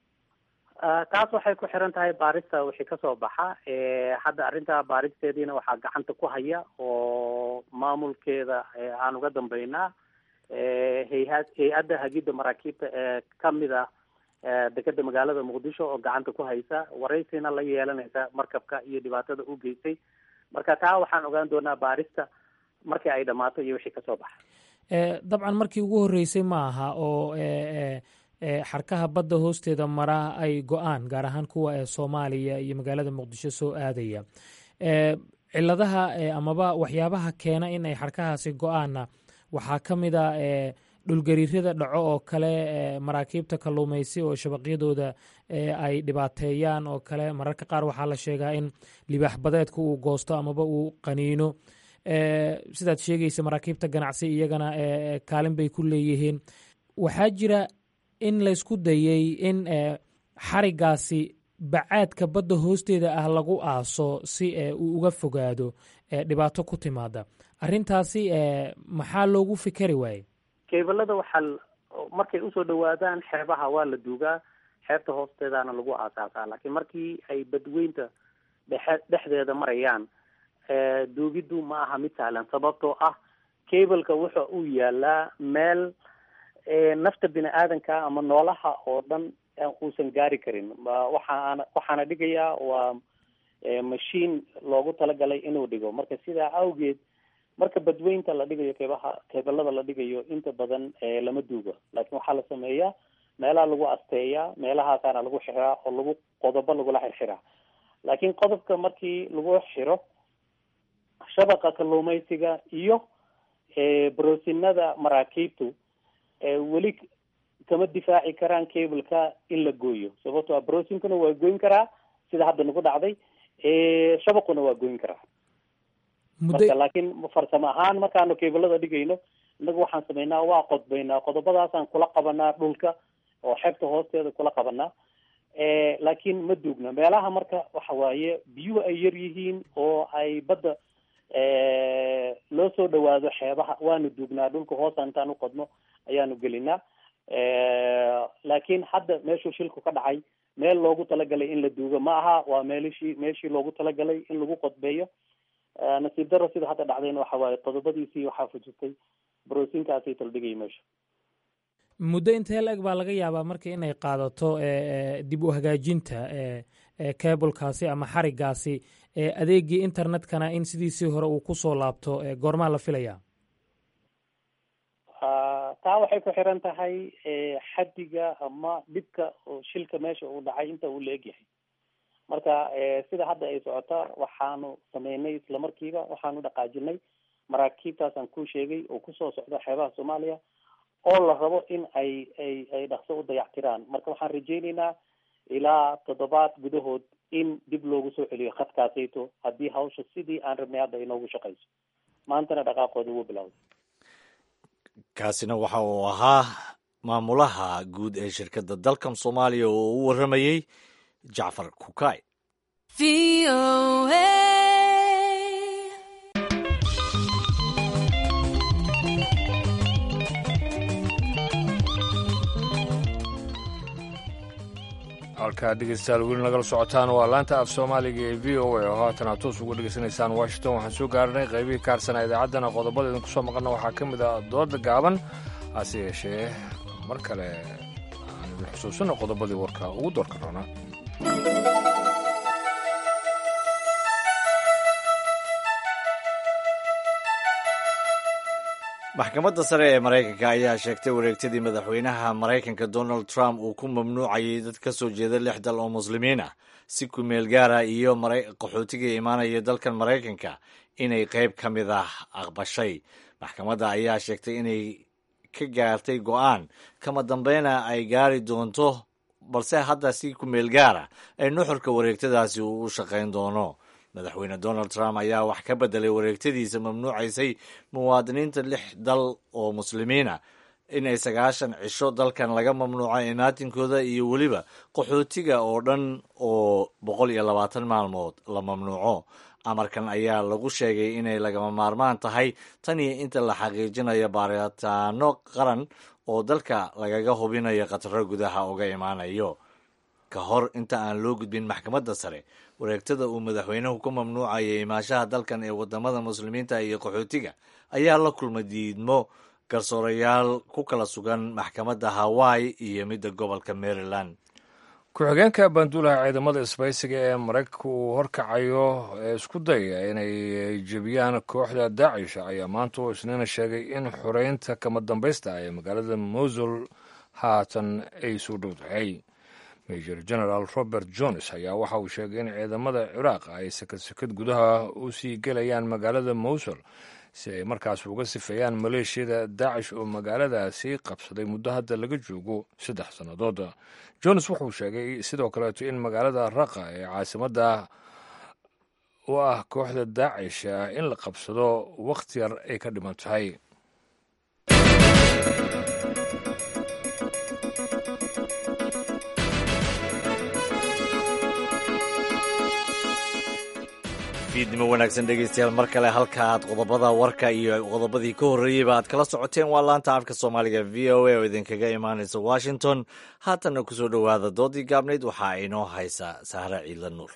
taas waxay ku xiran tahay baarista wixii kasoo baxa hadda arrinta baaristeediina waxaa gacanta ku haya oo maamulkeeda aan uga dambeynaa hay-ad hay-adda hagidda maraakiibta ee kamid ah dekeda magaalada muqdisho oo gacanta ku haysa waraysina la yeelanaysa markabka iyo dhibaatada u geystay marka taa waxaan ogaan doonaa baarista markii ay dhammaato iyo wixii kasoo baxa dabcan markii ugu horreysay ma aha oo xarkaha badda hoosteeda mara ay go-aan gaar ahaan kuwa ee soomaaliya iyo magaalada muqdisho soo aadaya ciladaha amaba waxyaabaha keena in ay xarkahaasi go-aanna waxaa ka mid a dhulgariirada dhaco oo kale maraakiibta kalluumaysi oo shabaqyadooda ay dhibaateeyaan oo kale mararka qaar waxaa la sheegaa in libaax badeedka uu goosto amaba uu qaniino sidaad sheegaysa maraakiibta ganacsi iyagana kaalin bay ku leeyihiin waxaa jira in laysku dayey in xarigaasi bacaadka badda hoosteeda ah lagu aaso si uu uga fogaado dhibaato ku timaada arrintaasi maxaa loogu fikeri waaye kebalada waxaa markay usoo dhawaadaan xeebaha waa la duugaa xeebta hoosteedana lagu aasaasaa laakiin markii ay badweynta dhexe dhexdeeda marayaan duugiddu ma aha mid sahlan sababtoo ah cableka wuxa uu yaalaa meel nafta bini aadanka ama noolaha oo dhan uusan gaari karin waxaana waxaana dhigayaa waa mashiin loogu talagalay inuu dhigo marka sidaa awgeed marka badweynta la dhigayo keebaha keebalada la dhigayo inta badan lama duugo laakiin waxaa la sameeyaa meelaha lagu asteeyaa meelahaasaana lagu xiraa oo lagu qodobo lagula xirxiraa laakiin qodobka markii lagu xiro shabaqa kalluumaysiga iyo broosinada maraakiibtu weli kama difaaci karaan cableka in la gooyo sababto a brosinkuna waa goyn karaa sida hadda nagu dhacday shabaquna waa goyn karaa marka laakiin farsamo ahaan markaanu cablada dhigayno inagu waxaan sameynaa waa qodbaynaa qodobadaasaan kula qabanaa dhulka oo xeebta hoosteeda kula qabanaa laakiin ma duugna meelaha marka waxa waaye biyuhu ay yar yihiin oo ay badda loo soo dhawaado xeebaha waanu duugnaa dhulka hoosa intaan uqodno ayaanu gelinaa laakiin hadda meeshuu shilku ka dhacay meel loogu talagalay in la duugo ma aha waa meelishii meeshii loogu talagalay in lagu qodbeeyo nasiib daro sida hadda dhacdayna waxa waaye qodobadiisii waxaa fujistay broosinkaasay taldhigay meesha muddo intee la eg baa laga yaabaa marka inay qaadato dib u hagaajinta cablekaasi ama xarigaasi adeegii internetkana in sidiisii hore uu kusoo laabto goormaa la filayaa taa waxay ku xiran tahay xaddiga ama dhibka shilka meesha uu dhacay inta uu la egyahay marka sida hadda ay socota waxaanu sameynay islamarkiiba waxaanu dhaqaajinay maraakiibtaasaan kuu sheegay oo kusoo socda xeebaha soomaaliya oo la rabo in ay ay ay dhaqso u dayactiraan marka waxaan rajayneynaa ilaa toddobaad gudahood in dib loogu soo celiyo khadkaasayto haddii hawsha sidii aan rabnay hadda inoogu shaqayso maantana dhaqaaqooda wuu bilowday kaasina waxa uu ahaa maamulaha guud ee shirkadda dalkan soomaaliya oo u warramayey jacfar kukay halkaa dhegeystayaal weli nagala socotaan waa laanta af soomaaliga ee v o a oo haatan aad toos uga dhegeysanaysaan washington waxaan soo gaarnay qaybihii kaarsanaa idaacaddana qodobada idinku soo maqanna waxaa ka mid ah dooda gaaban hase yeeshee mar kale aan idin xusuusino qodobadii warka ugu doorka roona maxkamadda sare ee maraykanka ayaa sheegtay wareegtadii madaxweynaha maraykanka donald trump uu ku mamnuucayay dad ka soo jeeda lix dal oo muslimiin ah si ku meel gaara iyo qaxootiga imaanaya dalkan maraykanka inay qayb ka mid ah aqbashay maxkamadda ayaa sheegtay inay ka gaartay go'aan kama dambeyna ay gaari doonto balse hadda si ku meel gaara ay nuxurka wareegtadaasi uu u shaqayn doono madaxweyne donald trump ayaa wax ka bedelay wareegtadiisa mamnuucaysay muwaadiniinta lix dal oo muslimiina inay sagaashan cisho dalkan laga mamnuuco imaatinkooda iyo weliba qaxootiga oo dhan oo boqol iyo labaatan maalmood la mamnuuco amarkan ayaa lagu sheegay inay lagama maarmaan tahay tan iyo inta la xaqiijinayo baaritaano qaran oo dalka lagaga hubinayo khataro gudaha uga imaanayo ka hor inta aan loo gudbin maxkamadda sare wareegtada uu madaxweynuhu ku mamnuucayay imaashaha dalkan ee wadamada muslimiinta iyo qaxootiga ayaa la kulmay diidmo garsoorayaal ku kala sugan maxkamadda hawaii iyo midda gobolka maryland ku-xigeenka banduulaha ciidamada isbaysiga ee maraykanka uu horkacayo ee isku dayaya inay jebiyaan kooxda daacish ayaa maanta oo isniina sheegay in xoreynta kama dambaysta ah ee magaalada mosul haatan ay soo dhow tahay major general robert jones ayaa waxa uu sheegay in ciidamada ciraaq ay sakad sakad gudaha u sii gelayaan magaalada mosul si ay markaas uga sifeeyaan maleeshiyada daacish oo magaaladaasi qabsaday muddo hadda laga joogo saddex sannadood jones wuxuu sheegay sidoo kaleeto in magaalada raqa ee caasimadda u ah kooxda daacish in la qabsado wakhti yar ay ka dhiman tahay fiidnimo wanaagsan dhegeystayaal mar kale halka aad qodobada warka iyo qodobadii ka horreeyeyba aad kala socoteen waa laanta afka soomaaliga v o a oo idinkaga imaanaysa washington haatanna kusoo dhowaada doodii gaabnayd waxaa inoo haysa sahre ciidla nuur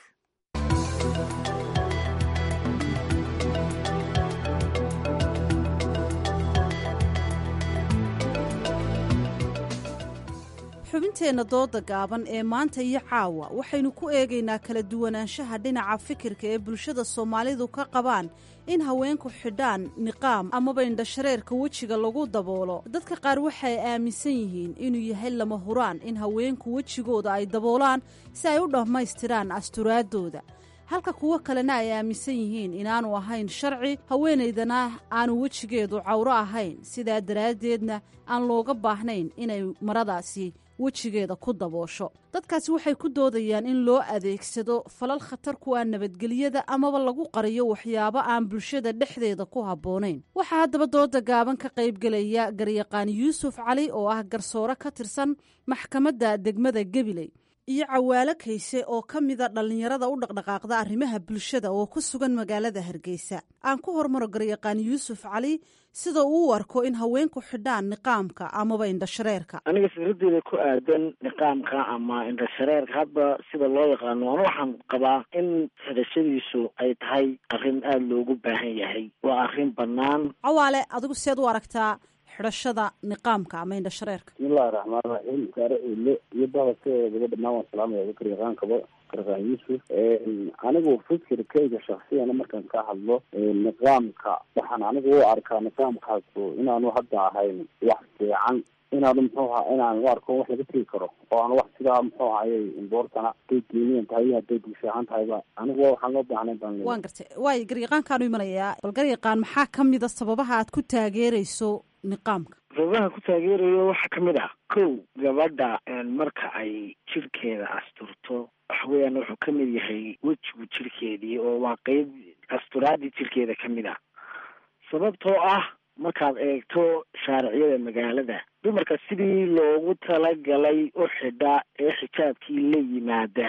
xubinteenna dooda gaaban ee maanta iyo caawa waxaynu ku eegaynaa kala duwanaanshaha dhinaca fikirka ee bulshada soomaalidu ka qabaan in haweenku xidhaan niqaam amaba indhashareerka wejiga lagu daboolo dadka qaar waxay aaminsan yihiin inuu yahay lama huraan in haweenku wejigooda ay daboolaan si ay u dhammaystiraan asturaadooda halka kuwo kalena ay aaminsan yihiin inaanu ahayn sharci haweenaydana aanu wejigeedu cawro ahayn sidaa daraaddeedna aan looga baahnayn inay maradaasi wejigeeda ku daboosho dadkaasi waxay ku doodayaan in loo adeegsado falal khatar ku ah nabadgelyada amaba lagu qariyo waxyaabo aan bulshada dhexdeeda ku habboonayn waxaa haddaba dooda gaaban ka qaybgelaya garyaqaan yuusuf cali oo ah garsoore ka tirsan maxkamadda degmada gebiley iyo cawaalo kayse oo ka mida dhallinyarada u dhaqdhaqaaqda arrimaha bulshada oo ku sugan magaalada hargeysa aan ku hormaro garyaqaan yuusuf cali sida uu u arko in haweenku xidhaan niqaamka amaba indhashareerka aniga fikradeeda ku aadan niqaamka ama indhashareerka hadba sida loo yaqaano an waxaan qabaa in xidhashadiisu ay tahay arrin aada loogu baahan yahay waa arrin bannaan cawaale adigu seed u aragtaa xidhashada niqaamka ama indhashareerka bismillahi raxmaan raxiim gaare eele iyo bahaskeedaba dhammaan waan salaamaya garyaqaankaba garyaqaan yuusuf anigu fikirkayga shaksiyana markaan ka hadlo niqaamka waxaan anigu u arkaa niqaamkaasu inaanu hadda ahayn wax fiican inaanu muxuu aha inaan u arko wax laga tegi karo oo aan wax sidaa muxuu ahayey imboortana haday diiniyan tahay iyo hadday bulshahaan tahayba anigu waxaan loo baahnay baan waan gartay waayo garyaqaankaanu imanayaa bal garyaqaan maxaa ka mida sababaha aad ku taageerayso niqaamka sababaha ku taageerayo waxaa kamid ah kow gabadha marka ay jirkeeda asturto waxa weeyaan wuxuu ka mid yahay wejigu jirkeedii oo waa qeyb asturaadii jirkeeda ka mid ah sababtoo ah markaad eegto shaariciyada magaalada dumarka sidii loogu talagalay u xidha ee xijaabkii la yimaada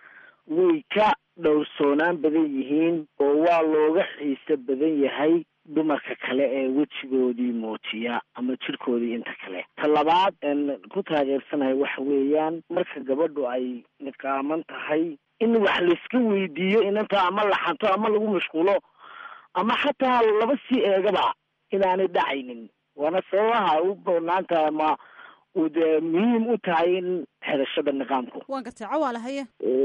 way ka dhowrsoonaan badan yihiin oo waa looga xiise badan yahay dumarka kale ee wejigoodii muujiya ama jirkoodii inta kale ta labaad ku taageersanahay waxa weeyaan marka gabadhu ay niqaaman tahay in wax layska weydiiyo inanta ama laxanto ama lagu mashquulo ama xataa laba sii eegaba inaanay dhacaynin waana sababaha u banaantahay ama uu dee muhiim u tahay in xidhashada niqaamku waan gartay cawaale haye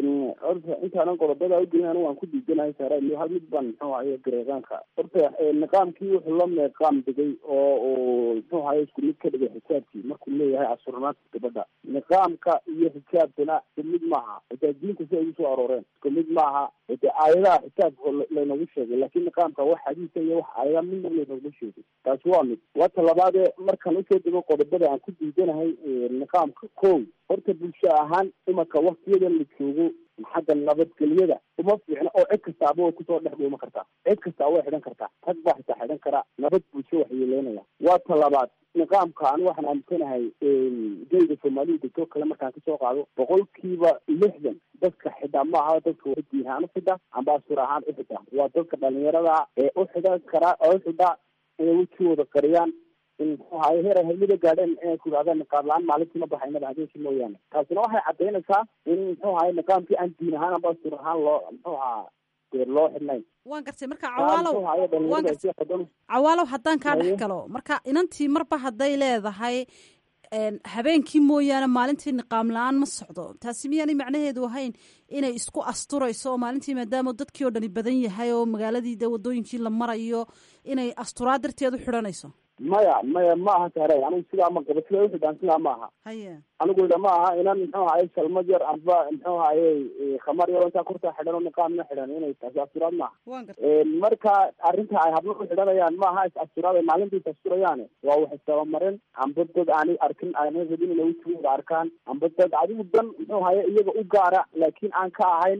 horta intaanan qodobada ugeyn anigu waan ku diidanahay saara hal mid baan muxuu ahaye gareeqaanka horta niqaamkii wuxuu la meeqaam degay oo uu muxuu ahaye isku mid ka dhigay xijaabkii markuu leeyahay asurnaanta gabadha niqaamka iyo xijaabkana isku mid maaha xitaa diinta si ay ugu soo arooreen isku mid maaha de aayadaha xijaabka laynagu sheegay laakiin niqaamka wax xadiisa iyo wax aayada midna laynagu sheegay taasi waa mid wata labaadee markaan usoo dego qodobada aan ku diidanahay niqaamka kow horta bulsho ahaan imanka waktiyadan la joogo xagga nabadgelyada uma fiicna oo cid kastaaba way kusoo dhex dhuuma kartaa cid kastaa way xidhan kartaa rag baa xitaa xidhan karaa nabad bulsho waxyeeleynaya waa ta labaad niqaamka ani waxaan aaminsanahay geyga soomaalida degtoo kale markaan kasoo qaado boqolkiiba lixdan dadka xidha ma aha dadka wa diin ahaan uxidha amba asur ahaan uxidha waa dadka dhalinyarada ee uxidhan karaa oo uxidha inay wejigooda qariyaan in muxuu ahaye heer ay haymada gaadheen inay ku yidhahdaan niqaab la-aan maalintii ma baxaynaba habeenkii mooyaane taasina waxay caddaynaysaa in muxuu ahaye niqaamkii aan diin ahaan amba asur ahaan loo muxuu ahaa dee loo xidhnayn waan gartay marka cawaalow waan gartay cawaalow haddaan kaa dhex galo marka inantii marba hadday leedahay habeenkii mooyaane maalintii niqaam la-aan ma socdo taasi miyaanay macnaheedu ahayn inay isku asturayso oo maalintii maadaama dadkii oo dhani badan yahay oo magaaladii dee wadooyinkii la marayo inay asturaa darteed u xidhanayso maya maya ma aha saare anigu sidaa ma qabo sida uxidhaan sidaa ma aha haye anigu ida ma aha inan muxuu ahaye salmad yar amba muxuu ahaye khamar yar intaa kurtaa xidhan oo niqaamna xidhan inay taasi asturaad maaha waan gartay marka arrinta ay hablo u xidhanayaan ma aha is asturaad ay maalinta is asturayaane waa wax istabamarin amba dad aanay arkin aanay rabin inay wejigooda arkaan amba dad adigu dan muxuu ahaye iyaga u gaara laakiin aan ka ahayn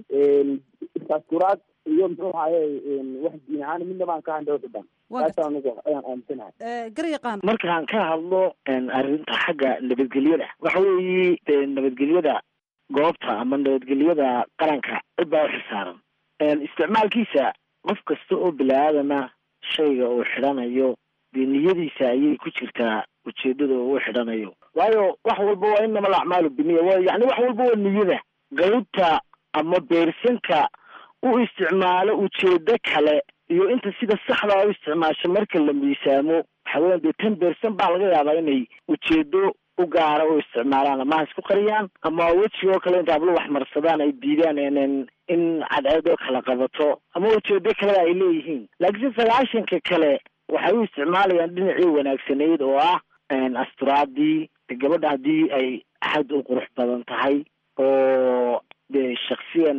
is asturaad iyo muxuu ahaye wax diin ahaan midnaba aan ka ahayn dawxidhan taasa anigu ayaan aaminsanahay garyaqaan markaan ka hadlo arrinta xagga nabadgelyada waxa weeye de nabadgelyada goobta ama nabadgelyada qaranka cid baa uxilsaaran isticmaalkiisa qof kasta oo bini-aadama shayga uu xidhanayo dee niyadiisa ayay ku jirtaa ujeedada uu xidhanayo waayo wax walba waa inama alacmaalu biniya wa yani wax walba waa niyada qeybta ama beersanka u isticmaalo ujeedo kale iyo inta sida saxdaa u isticmaasho marka la miisaamo waxa weyan dee ten bercent baa laga yaabaa inay ujeedo u gaara u isticmaalaan ama ha isku qariyaan ama wejigoo kale inta hablo wax marsadaan ay diidaan in in cadceedoo kala qabato ama ujeedo kaleba ay leeyihiin laakiinse sagaashanka kale waxay u isticmaalayaan dhinacii wanaagsaneyd oo ah asturaadii gabadha haddii ay xad u qurux badan tahay oo dee shaksiyan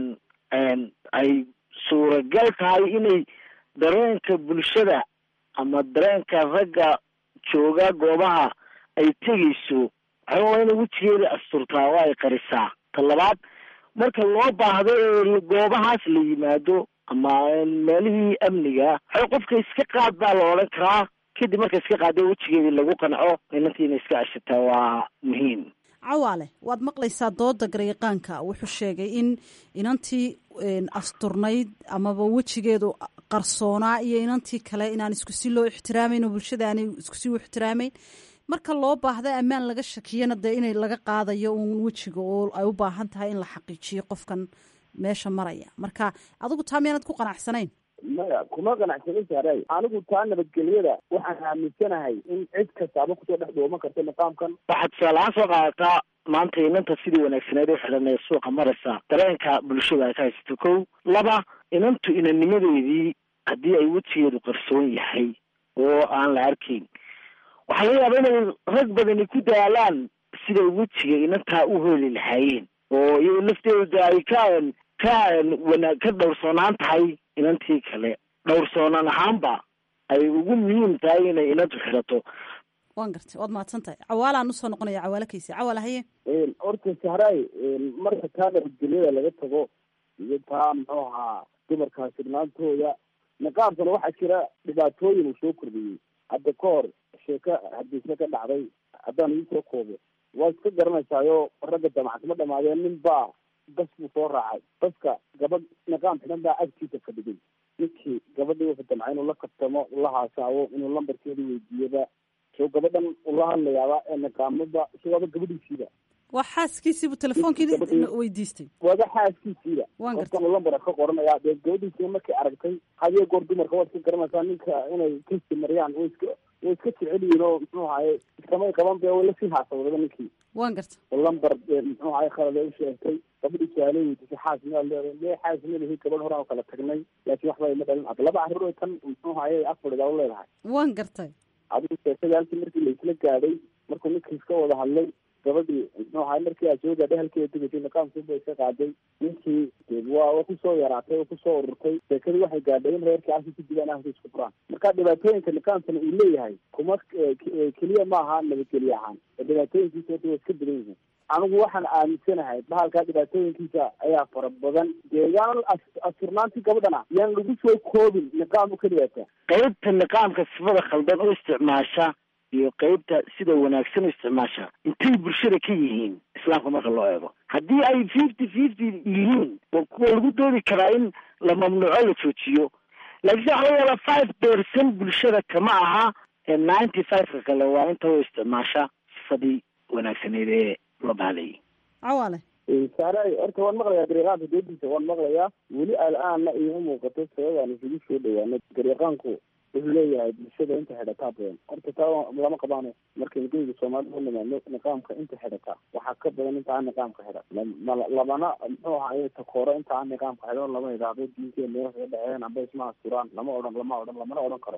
ay suuragal tahay inay dareenka bulshada ama dareenka ragga jooga goobaha ay tegayso waxaa waa inay wejigeeda asturtaa oo ay qarisaa ta labaad marka loo baahdo ee goobahaas la yimaado ama meelihii amniga waxay qofka iska qaad baa la odhan karaa kadib marka iska qaado wejigeedii lagu qanco inantii inay iska ashataa waa muhiim cawaale waad maqlaysaa dooda garyaqaanka wuxuu sheegay in inantii asturnayd amaba wejigeedu qarsoonaa iyo inantii kale inaan iskusi loo ixtiraamayn oo bulshada aanay iskusi u ixtiraamayn marka loo baahda ammaan laga shakiyana dee inay laga qaadayo uun wejiga oo ay u baahan tahay in la xaqiijiyo qofkan meesha maraya marka adigu taa miyaanad ku qanacsanayn maya kuma qanacsanin saaray anigu taa nabadgelyada waxaan aaminsanahay in cid kastaaba kusoo dhex dhooman karta niqaamkan waxaad tusaalahaan soo qaadataa maanta inanta sidii wanaagsaneed u xidhan ee suuqa maraysa dareenka bulshada ay ka haysato kow laba inantu inanimadeedii haddii ay wejigeedu qarsoon yahay oo aan la arkayn waxaa laga yaaba inay rag badani ku daalaan siday wejiga inantaa u heli lahaayeen oo iyago lafteeda ay ka ka wana ka dhowrsoonaan tahay inantii kale dhowrsoonaan ahaanba ay ugu muhiim tahay inay inantu xidhato waan gartay waad mahadsan tahay cawaalaan usoo noqonaya cawaalo kayse cawaal haye horta sahraay marka taa nabadgelyada laga tago iyo taa muxuu ahaa dumarkaa sirnaantooda niqaabkana waxaa jira dhibaatooyin uu soo kordhiyey hadda ka hor sheeko hadiise ka dhacday haddaan iisoo koobo waa iska garanaysaayo ragga jamacadma dhamaadeen nin baa bas buu soo raacay baska gabadh niqaam xidhan baa agtiisa fadhigay ninkii gabadhii wuxuu damcay inuu la kabtamo ula haasaawo inuu lambarkeeda weydiiyaba soo gabadhan ula hadlayaaba ee niqaamada isagoaba gabadhiisiiba waa xaaskiisiibuu telefonkii weydiistay waaba xaaskiisiiba waan gartay qofkan lambar ka qoranaya dee gabadhiisiiba markay aragtay hadiyo goor dumarka waad iska garanaysaa ninka inay kasi mariyaan way iska way iska jecel yihiin oo muxuu ahaye iskamay qaban be way lasii haasawdaba ninkii waan gartay oo lambar muxuu ahaye khalad ay u sheegtay gabadhii su-aale weydiisay xaas miyaad leedahay mee xaas ma lihi gabadh horaan oo kala tagnay laakiin waxba ima dhalin ad laba carruur tan muxuu ahaye afaridaa u leedahay waan gartay adigu sheekadii halkii markii laisla gaadhay markuu ninkii iska wada hadlay gabadhii muxuu ahaye markii aad soo gaadhay halkeeda degatay niqaamkiiba iska qaaday ninkii waa waa kusoo yaraatay oo kusoo ururtay sheekadii waxay gaadhay in reerkii halkii ku dilaan ahka isku furaan marka dhibaatooyinka niqaamkana uu leeyahay kuma keliya ma aha nabadgelye ahaan dhibaatooyinkiisa horta waa iska badan yihiin anigu waxaan aaminsanahay bahalkaa dhibaatooyinkiisa ayaa fara badan dee yaan asturnaantii gabadhana yaan lagu soo koobin niqaam u keliyaata qeybta niqaamka sifada khaldan u isticmaasha iyo qeybta sida wanaagsan u isticmaasha intay bulshada ka yihiin islaamka marka loo eego haddii ay fifty fifty yihiin waa kuwa lagu doodi karaa in la mamnuuco la joojiyo laakiinse waxa laga yaabaa five percent bulshada kama aha ninety five-ka kale waa inta u isticmaasha sifadii wanaagsaneed ee loo bahlayay cawaale saaray horta waan maqlayaa garyaqaanka doodiisa waan maqlayaa weli al-aanna iima muuqato sababaan isugu soo dhawaano garyaqaanku wuxuu leeyahay bulshada inta xidhataa badan horta taa lama qabaano markaynu geyga soomaalida u nimaadno niqaamka inta xidhataa waxaa ka badan inta aan niqaamka xidhan lamana muxuu ahaye takooro inta aan niqaamka xidhan lama idhaahdo diinteena meel kaga dhaceen amba isma asturaan lama odhan lama odhan lamana odhan karo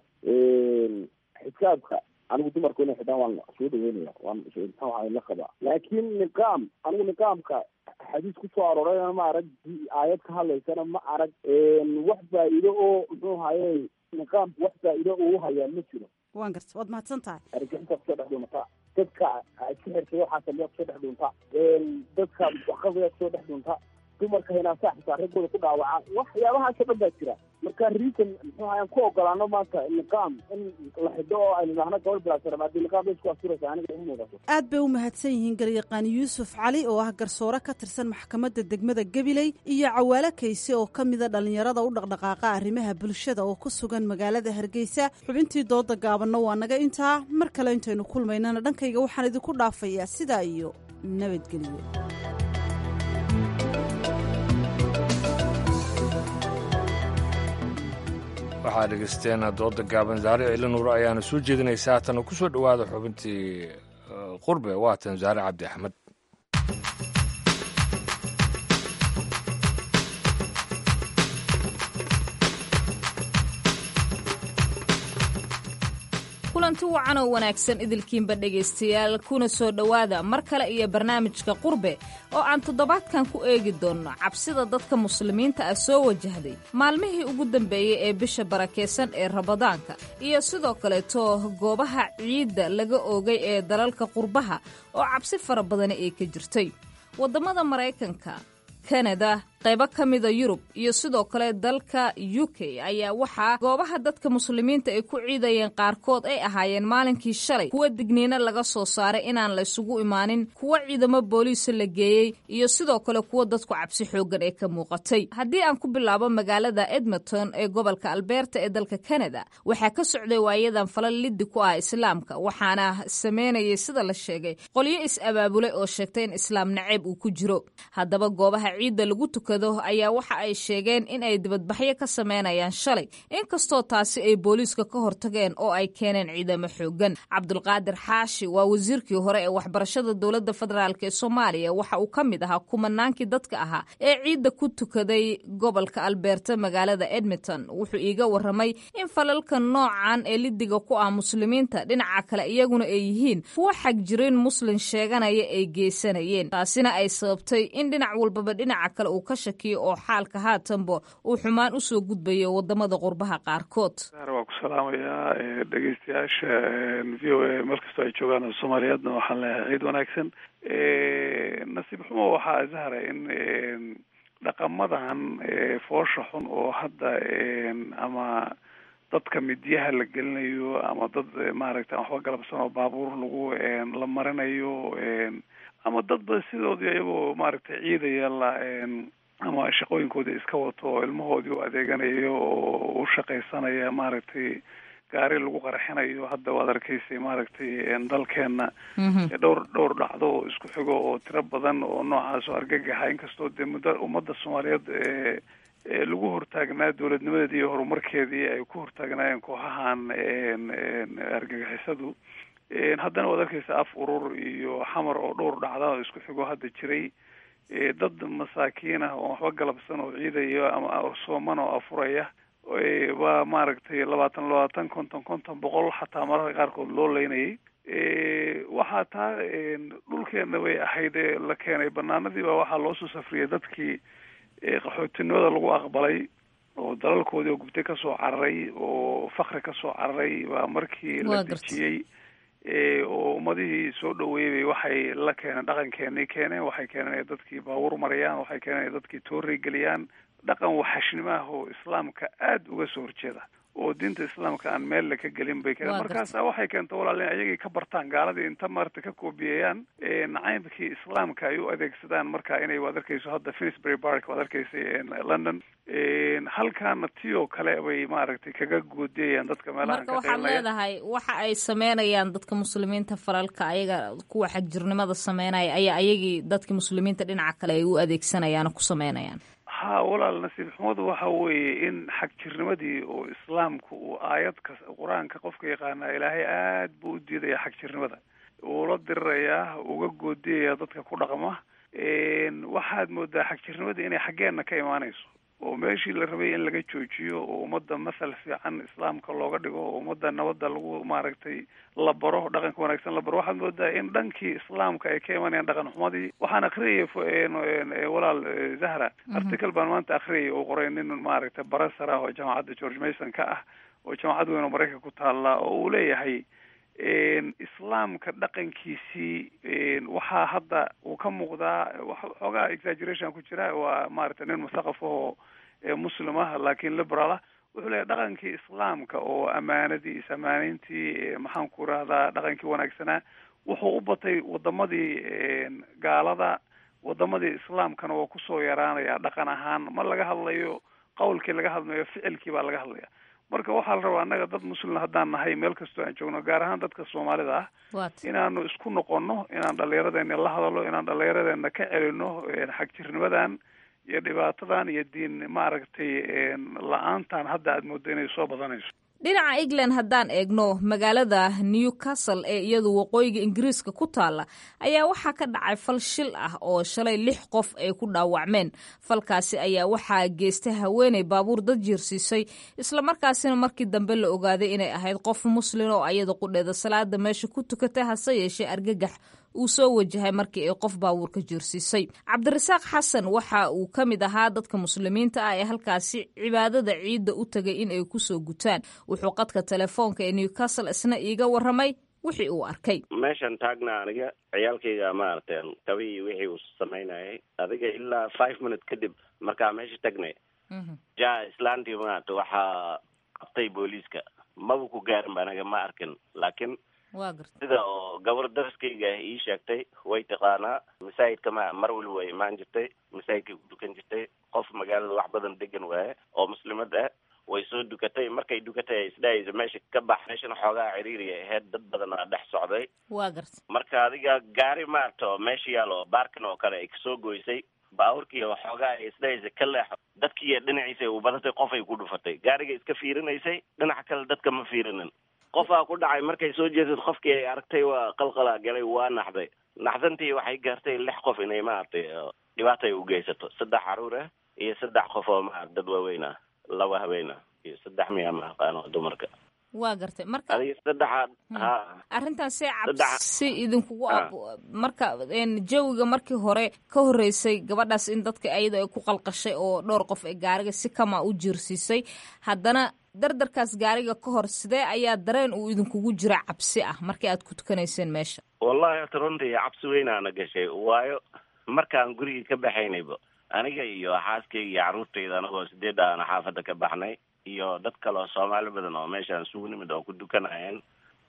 xisaabka anigu dumarku inay xidhaan waan soo dhaweynaya waan muxuu ahaye la qabaa laakiin niqaam anigu niqaamka xadiis kusoo aroorayna ma arag aayad ka hadlaysana ma arag wax faa'iido oo muxuu ahaye niqaamku wax faa'iido uu hayaa ma jiro waan garta waad mahadsan tahay argixinta kusoo dhex dhuuntaa dadka iska xirtay waxaa sameeya kusoo dhex dhuuntaa dadka waxqabaya kusoo dhex dhuuntaa dumarka hinaasaa xitaa raggooda ku dhaawaca waxyaabahaasoo dhan baa jira marka reason muxuu ahayan ku ogolaano maanta niqaam in la xidho oo aynu idhaahno gabadh bilaasara haddii niqaam bay isku asturaysa aniga imu muuqato aad bay u mahadsan yihiin garyaqaan yuusuf cali oo ah garsoore ka tirsan maxkamadda degmada gabiley iyo cawaalo kayse oo ka mida dhallinyarada u dhaqdhaqaaqa arrimaha bulshada oo ku sugan magaalada hargeysa xubintii dooda gaabanna waa naga intaa mar kale intaynu kulmaynana dhankayga waxaan idinku dhaafayaa sidaa iyo nabadgelyo waxaad dhegeysteen dooda gaaban zaare ciili nuur ayaana soo jeedinaysaa haatana ku soo dhowaada xubintii qurbe waatan zaare cabdi axmed kulanti wacan oo wanaagsan idilkiinba dhegaystayaal kuna soo dhowaada mar kale iyo barnaamijka qurbe oo aan toddobaadkan ku eegi doonno cabsida dadka muslimiinta ah soo wajahday maalmihii ugu dambeeyey ee bisha barakaysan ee rabadaanka iyo sidoo kaleeto goobaha ciidda laga oogay ee dalalka qurbaha oo cabsi fara badani ay ka jirtay waddamada maraykanka kanada qaybo ka mida yurub iyo sidoo kale dalka u k ayaa waxaa goobaha dadka muslimiinta ay ku ciidayeen qaarkood ay ahaayeen maalinkii shalay kuwa digniino laga soo saaray inaan la isugu imaanin kuwa ciidamo booliisa la geeyey iyo sidoo kale kuwa dadku cabsi xooggan ee ka muuqatay haddii aan ku bilaabo magaalada edmonton ee gobolka alberta ee dalka kanada waxaa ka socday waayadan falal liddi ku ah islaamka waxaana sameynayay sida la sheegay qolyo is-abaabulay oo sheegtay in islaam naceeb uu ku jiro haddaba goobaha ciidda lagu tukado ayaa waxa ay sheegeen in ay dibadbaxyo ka sameynayaan shalay inkastoo taasi ay booliiska ka hortageen oo ay keeneen ciidamo xoogan cabdulqaadir xaashi waa wasiirkii hore ee waxbarashada dowladda federaalk ee soomaaliya waxa uu ka mid ahaa kumanaankii dadka ahaa ee ciidda ku tukaday gobolka albeerta magaalada edmonton wuxuu iiga waramay in falalka noocan ee lidiga ku ah muslimiinta dhinaca kale iyaguna ay yihiin kuwa xagjirin muslin sheeganaya ay geysanayeen taasina ay sababtay in dhinac walbaba dhinaca kale uu ka shakiyo oo xaalka haatanba uu xumaan usoo gudbayo wadamada qurbaha qaarkood waa ku salaamayaa dhegeystayaasha v o a meel kastoo ay joogaan soomaaliyeedna waxaan leeyahay ciid wanaagsan nasiib xumo waxaa zahra in dhaqamadan foosha xun oo hadda ama dadka midyaha la gelinayo ama dad maaragta waxba galabsan oo baabuur lagu la marinayo ama dadba sidoodii iyagoo maaragtay ciidaya la ama shaqooyinkoodii iska wato oo ilmahoodii u adeeganayo oo u shaqaysanaya maaragtay gaari lagu qarxinayo hadda waad arkaysay maaragtay dalkeena dhowr dhowr dhacdo oo isku xigo oo tiro badan oo noocaas oo argagaxa inkastoo dee muddo ummadda soomaaliyeed lagu hortaagnaa dowladnimadeedii iyo horumarkeedii ay ku hortaagnaayeen kooxahan argagixisadu haddana waad arkaysa af urur iyo xamar oo dhowr dhacda oo isku xigo hadda jiray dad masaakiin ah oo waxba galabsan oo ciidaya ama sooman oo afuraya waa maaragtay labaatan labaatan konton konton boqol xataa mararka qaarkood loo leynayay waxaa taa dhulkeena bay ahayd ee la keenay banaanadii baa waxaa loosoo safriyay dadkii qaxootinimada lagu aqbalay oo dalalkoodii oo gubtay kasoo cararay oo fakri kasoo cararay baa markii la dejiyey oo ummadihii soo dhaweeyay waxay la keeneen dhaqankeenay keeneen waxay keeneen inay dadkii baabuur mariyaan waxay keeneen inay dadkii toorey geliyaan dhaqan waxashnimo ah oo islaamka aada uga soo horjeeda oo diinta islaamka aan meel la ka gelin bay keeneen markaasa waxay keenta walaal in ayagii ka bartaan gaaladii inta maarata ka koobiyeeyaan nacaybkii islaamka ay u adeegsadaan marka inay waad arkayso hadda finsbury park waad arkaysay london halkaana tiyoo kale bay maaragtay kaga goodiyayaan dadka meelaha marka waxaad leedahay waxa ay sameynayaan dadka muslimiinta falalka ayaga kuwa xagjirnimada sameynaya ayaa ayagii dadka muslimiinta dhinaca kale ay u adeegsanayaan oo ku sameynayaan ha walaal nasiib xumadu waxa weeye in xagjirnimadii oo islaamku uu aayadka qur-aanka qofka yaqaana ilaahay aad buu u diidaya xagjirnimada uu la dirirayaa uga goodiyaya dadka ku dhaqma waxaad moodaa xagjirnimadii inay xaggeena ka imaanayso oo meeshii la rabay in laga joojiyo oo ummadda mathal fiican islaamka looga dhigo oo ummadda nabadda lagu maaragtay la baro dhaqanka wanaagsan la baro waxaad moodaa in dhankii islaamka ay ka imanayaan dhaqan xumadii waxaan akriyay walaal zahra article baan maanta akriyay oo qoray nin maaragtay barasar ah oo jaamacadda george mason ka ah oo jaamacad weyn oo maraykanka ku taalla oo uu leeyahay islaamka dhaqankiisii waxaa hadda uu ka muuqdaa xoogaa exaggeration ku jira waa maaragtay nin musaqaf ahoo muslim ah laakiin liberal ah wuxuu leeyahy dhaqankii islaamka oo amaanadii is-amaaneyntii maxaan ku rahdaa dhaqankii wanaagsanaa wuxuu u batay wadamadii gaalada wadamadii islaamkana waa kusoo yaraanaya dhaqan ahaan ma laga hadlayo qawlkii laga hadlayo ficilkii baa laga hadlaya marka waxaa la rabaa annaga dad muslim haddaan nahay meel kastoo aan joogno gaar ahaan dadka soomaalida ah inaanu isku noqono inaan dhallinyaradeena la hadalo inaan dhallinyaradeena ka celino xagjirnimadan iyo dhibaatadan iyo diin maaragtay la-aantan hadda aad moodo inay soo badanayso dhinaca england haddaan eegno magaalada newcastle ee iyadu waqooyiga ingiriiska ku taalla ayaa waxaa ka dhacay fal shil ah oo shalay lix qof ay ku dhaawacmeen falkaasi ayaa waxaa geystay haweeney baabuur dad jiirsiisay islamarkaasina markii dambe la ogaaday inay ahayd qof muslin oo ayada qudheeda salaada meesha ku tukatay hase yeeshee argagax uu soo wajahay markii ay qof baabuurka jiirsiisay cabdirasaaq xasan waxa uu ka mid ahaa dadka muslimiinta ah ee halkaasi cibaadada ciidda u tagay in ay kusoo gutaan wuxuu qadka telefoonka ee newcastle isna iiga waramay wixii uu arkay meeshan taagna aniga ciyaalkayga maaragtay kabihii wixii uu samaynayay adiga ilaa five minute kadib markaa meesha tagnay ja islaantii maarata waxaa qabtay booliiska maba ku gaarin ba anaga ma arkin laakiin waa garta sida oo gabar daraskayga ii sheegtay way taqaanaa masaajidka ma mar waliba way imaan jirtay masaajidkay ku dukan jirtay qof magaalada wax badan degan waaye oo muslimad ah way soo dukatay markay dukatay ay isdhahaysa meesha ka bax meeshana xoogaa ciriiriya ahayd dad badan aa dhex socday waa garta marka adiga gaari maarata oo meesha yaalo baarkan oo kale ay kasoo goysay baaburkii oo xoogaa ay isdhahaysa ka leexo dadkii dhinaciisa u badatay qof ay ku dhufatay gaariga iska fiirinaysay dhinaca kale dadka ma fiirinin qofaa ku dhacay markay soo jeesad qofkii ay aragtay waa qalqalaa galay waa naxday naxdantii waxay gaartay lix qof inay maaragtay dhibaata ay u geysato saddex caruur ah iyo saddex qof oo ma dad waaweyn ah laba haween ah iyo saddex miya ma aqaano dumarka waa gartay marka adiga saddexaad ha arrintan see Saddex- cabsi idinkugu Ah. ab marka een, jawiga markii hore ka horreysay gabadhaas in dadka ayada ay ku qalqashay oo dhowr qof ee gaariga si kama u jiirsiisay haddana dardarkaas gaariga ka hor sidee ayaa dareen uu idinkugu jira cabsi ah markii aad ku tukanayseen meesha wallahi hata runtii cabsi weynaana gashay waayo markaan gurigii ka baxaynayba aniga iyo xaaskayga iyo carruurtayda anagoo sideed aana xaafadda ka baxnay iyo dad kale oo soomaali badan oo meeshaan isugu nimid oo ku dukanayeen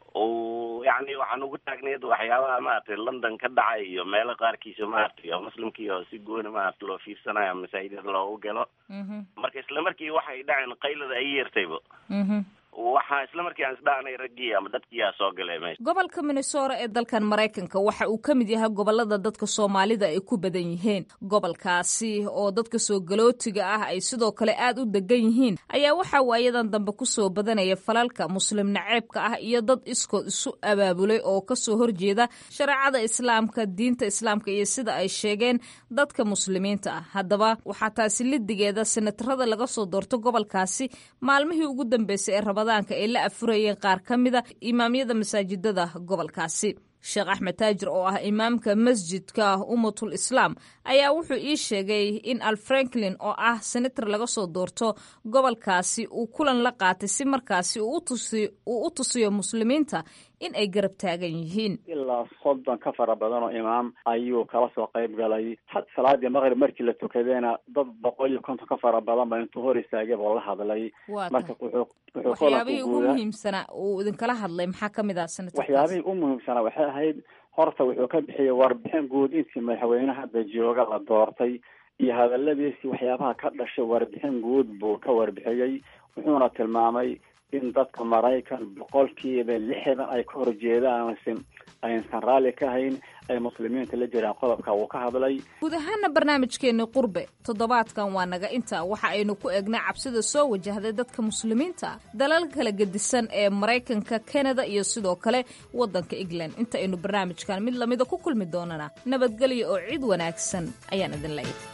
oo yacni waxaan ugu taagneyd waxyaabaha maaragtay london ka dhacay iyo meelo qaarkiisa maaragtay oo muslimkii oo si gooni maaragta loo fiirsanayo masaajidada loogu galo marka isla markii waxay dhaceen qaylada ay yeertayba waxaa isla markii aan isdhaanay raggii ama dadkiiyaa soo galay meesha gobolka minnesota ee dalkan maraykanka waxa uu ka mid yahay gobolada dadka soomaalida ay ku badan yihiin gobolkaasi oo dadka soo galootiga ah ay sidoo kale aad u degan yihiin ayaa waxaa waayadan dambe kusoo badanaya falalka muslim naceebka ah iyo dad iskood isu abaabulay oo kasoo horjeeda shareecada islaamka diinta islaamka iyo sida ay sheegeen dadka muslimiinta ah haddaba waxaa taasi lidigeeda senatarada laga soo doorto gobolkaasi maalmihii ugu dambeysay ee rabadaanka ay la afurayeen qaar ka mida imaamyada masaajidada gobolkaasi sheekh axmed taajir oo ah imaamka masjidka ummatul islaam ayaa wuxuu ii sheegay in al franklin oo ah senator laga soo doorto gobolkaasi uu kulan la qaatay si markaasi uu u tusi- uu u tusiyo muslimiinta in ay garab taagan yihiin ilaa soddon ka fara badan oo imaam ayuu kala soo qayb galay had salaadii maqrib markii la tukadayna dad boqol iyo konton ka fara badan ba intuu hor istaagay buu la hadlay Waa marka wuxuu wuxuu waxyaabihii kulanku ugu guudaa muhiimsanaa uu idinkala hadlay maxaa ka mid ah senatorkaas waxyaabihii u muhiimsanaa waxay ahayd horta wuxuu ka bixiyey warbixin guud intii madaxweynaha hadda jooga la doortay iyo hadaladiisii waxyaabaha ka dhashay warbixin guud buu ka warbixiyey wuxuuna tilmaamay in dadka maraykan boqolkiiba lixdan ay ka horjeedaan aysan aysan raalli ka hayn ay muslimiinta la jiraan qodobka wuu ka hadlay guud ahaana barnaamijkeeni qurbe toddobaadkan waa naga inta waxa aynu ku eegnay cabsida soo wajahday dadka muslimiinta ah dalal kala gedisan ee maraykanka kanada iyo sidoo kale waddanka england inta aynu barnaamijkan mid lamida ku kulmi doonana nabadgelyo oo cid wanaagsan ayaan idin leeyahay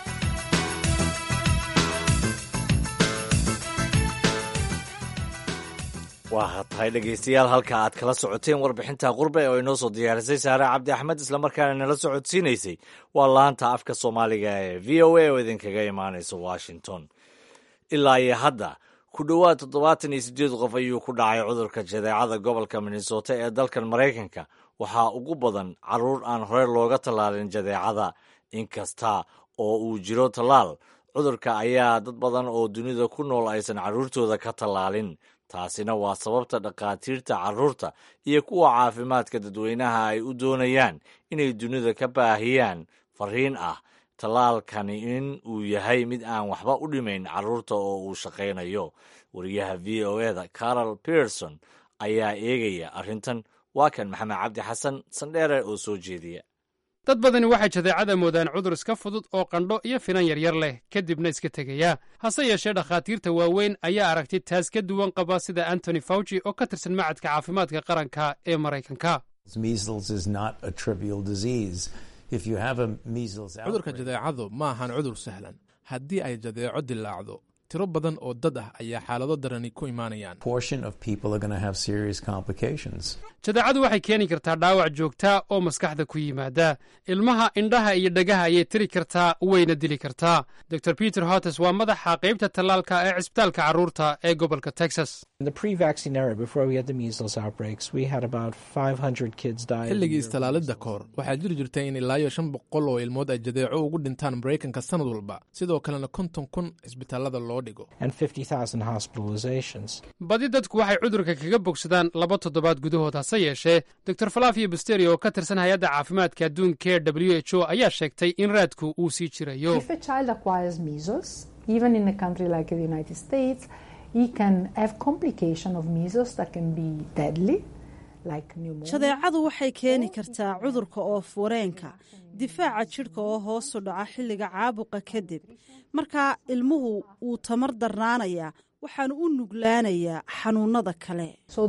waa tahay dhegaystayaal halka aad kala socoteen warbixinta qurbe oo inoo soo diyaarisay saare cabdi axmed islamarkaana nala socodsiinaysay waa laanta afka soomaaliga ee v o a oo idinkaga imaanaysa washington ilaa iyo hadda ku dhowaad toddobaatan iyo siddeed qof ayuu ku dhacay cudurka jadeecada gobolka minnesota ee dalkan maraykanka waxaa ugu badan carruur aan hore looga tallaalin jadeecada inkasta oo uu jiro tallaal cudurka ayaa dad badan oo dunida ku nool aysan carruurtooda ka tallaalin taasina waa sababta dhakhaatiirta carruurta iyo kuwa caafimaadka dadweynaha ay u doonayaan inay dunida ka baahiyaan fariin ah tallaalkani in uu yahay mid aan waxba u dhimayn carruurta oo uu shaqaynayo wariyaha v o eda carol pearson ayaa eegaya arrintan waa kan maxamed cabdi xasan sandheere oo soo jeediya dad badani waxay jadeecada moodaan cudur iska fudud oo qandho iyo finan yaryar leh kadibna iska tegaya hase yeeshee dhakhaatiirta waaweyn ayaa aragti taas ka duwan qaba sida antony fauci oo ka tirsan macadka caafimaadka qaranka ee maraykanka cudurka jadeecadu ma ahan cudur sahlan haddii ay jadeeco dilaacdo tiro badan oo dad ah ayaa xaalado darani ku imaanayaan jadeecadu waxay keeni kartaa dhaawac joogtaa oo maskaxda ku yimaada ilmaha indhaha iyo dhagaha ayay tiri kartaa wayna dili kartaa dor peter hotes waa madaxa qaybta tallaalka ee cisbitaalka carruurta ee gobolka texas xilligii istallaalidda kahor waxaa jiri jirtay in ilaa iyo shan boqol oo ilmood ay jadeeco ugu dhintaan maraykanka sannad walba sidoo kalena konton kun cisbitaallada loo dhigo badi dadku waxay cudurka kaga bogsadaan laba toddobaad gudahood hase yeeshee dor falafio basteri oo ka tirsan hay-adda caafimaadka adduunka ee w h o ayaa sheegtay in raadku uu sii jirayo jadeecadu waxay keeni kartaa cudurka oof wareenka difaaca jidhka oo hoosu dhaca xilliga caabuqa kadib markaa ilmuhu wuu tamar darnaanayaa waxaanu u nuglaanayaa xanuunada kale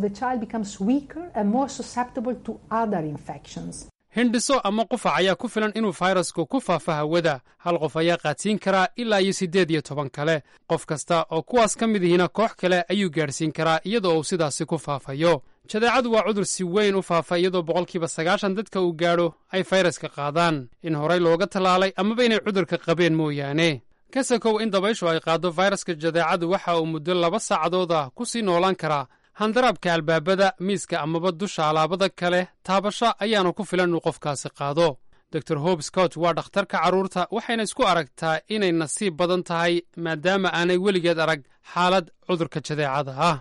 hindhiso ama qufac ayaa ku filan inuu fayrasku ku faafo hawada hal qof ayaa qaadsiin karaa ilaa iyo siddeed iyo toban kale qof kasta oo kuwaas ka mid ihina koox kale ayuu gaadhsiin karaa iyadoo uu sidaasi ku faafayo jadeecadu waa cudur si weyn u faafa iyadoo boqolkiiba sagaashan dadka uu gaadho ay fayraska qaadaan in horay looga tallaalay amaba inay cudurka qabeen mooyaane ka sakow in dabayshu ay qaaddo fayraska jadeecadu waxa uu muddo laba saacadood ah ku sii noolaan karaa handaraabka albaabada miiska amaba dusha alaabada kale taabasho ayaanu ku filan inuu qofkaasi qaado dor hob scott waa dhakhtarka carruurta waxayna isku aragtaa inay nasiib badan tahay maadaama aanay weligeed arag xaalad cudurka jadeecada ah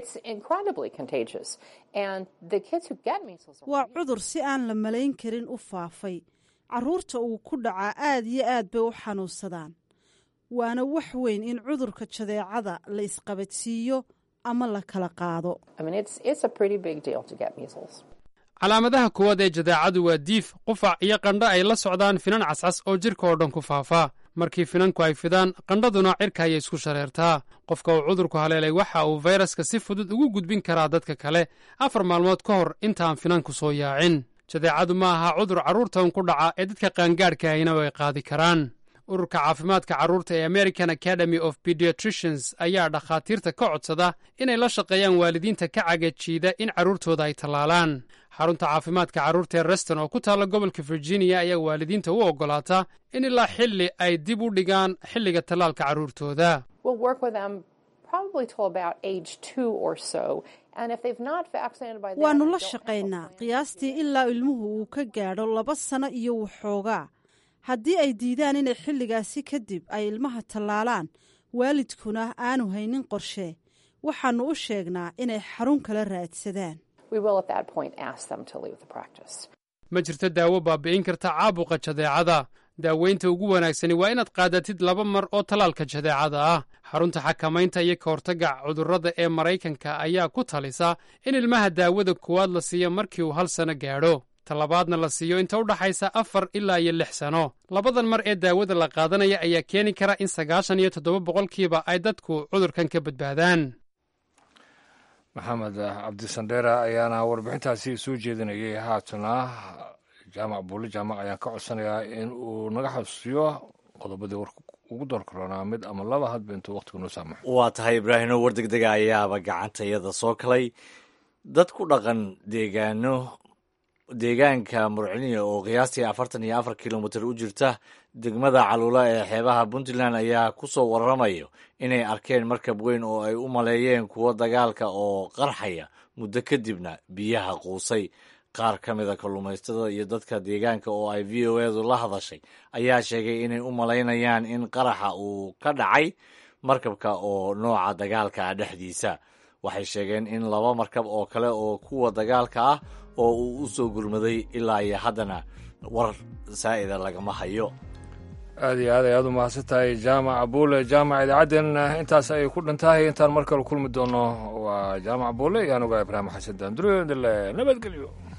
waa cudur si aan la malayn karin u faafay carruurta uu ku dhacaa aad iyo aad bay u xanuunsadaan waana wax weyn in cudurka jadeecada la isqabadsiiyo ama la kala qaado calaamadaha koowaad ee jadeecadu waa diif qufac iyo qandho ay la socdaan finan cascas oo jidhka oo dhan ku faafa markii finanku ay fidaan qandhaduna cirka ayay isku shareertaa qofka uu cudurku haleelay waxa uu fayraska si fudud ugu gudbin karaa dadka kale afar maalmood ka hor intaan finanku soo yaacin jadeecadu ma aha cudur carruurtan ku dhaca ee dadka qaangaadhka ahina ay qaadi karaan ururka caafimaadka carruurta ee american academy of pediatricians ayaa dhakhaatiirta ka codsada inay la shaqeeyaan waalidiinta ka cagajiida in carruurtooda ay tallaalaan xarunta caafimaadka carruurta ee reston oo ku taalla gobolka virginia ayaa waalidiinta u oggolaata in ilaa xilli ay dib u dhigaan xilliga tallaalka carruurtooda waannu la shaqaynaa qiyaastii ilaa ilmuhu uu ka gaadho laba sano iyo waxoogaa haddii ay diidaan inay xilligaasi kadib ay ilmaha tallaalaan waalidkuna aanu haynin qorshe waxaannu u sheegnaa inay xarun kala raadsadaan ma jirto daawo baabi'in karta caabuqa jadeecada daaweynta ugu wanaagsani waa inaad qaadatid laba mar oo tallaalka jadeecada ah xarunta xakamaynta iyo ka hortagga cudurrada ee maraykanka ayaa ku talisa in ilmaha daawada koowaad la siiyo markii uu hal sano gaadho talabaadna la siiyo inta u dhaxaysa afar ilaa iyo lix sano labadan mar ee daawada la qaadanaya ayaa keeni kara in sagaashan iyo toddoba boqolkiiba ay dadku cudurkan ka badbaadaan maxamed cabdisandheera ayaana warbixintaasi soo jeedinayay haatana jaamac buulle jaamac ayaan ka codsanayaa in uu naga xasuusiyo qodobadii warka ugu door karoonaa mid ama laba hadba intuu waqtigu noo saamaxo waa tahay ibraahino war degdega ayaaba gacantayada soo kalay dad ku dhaqan deegaano deegaanka murciniya oo qiyaastii afartan iyo afar kilomitir u jirta degmada caluula ee xeebaha puntland ayaa ku soo waramayo inay arkeen markab weyn oo ay u maleeyeen kuwo dagaalka oo qarxaya muddo kadibna biyaha quusay qaar ka mida kalluumaysatada iyo dadka deegaanka oo ay v o edu la hadashay ayaa sheegay inay u malaynayaan in qaraxa uu ka dhacay markabka oo nooca dagaalka ah dhexdiisa waxay sheegeen in laba markab oo kale oo kuwa dagaalka ah oo uu u soo gurmaday ilaa iyo haddana war saa'ida lagama hayo aad iyo aad ay aad u mahadsan tahay jaamac buule jaamac idaacaddeen intaas ayay ku dhantahay intaan mar kale kulmi doono waa jaamac buule iyo anuga ibraahim xasan daandure nabadgelyo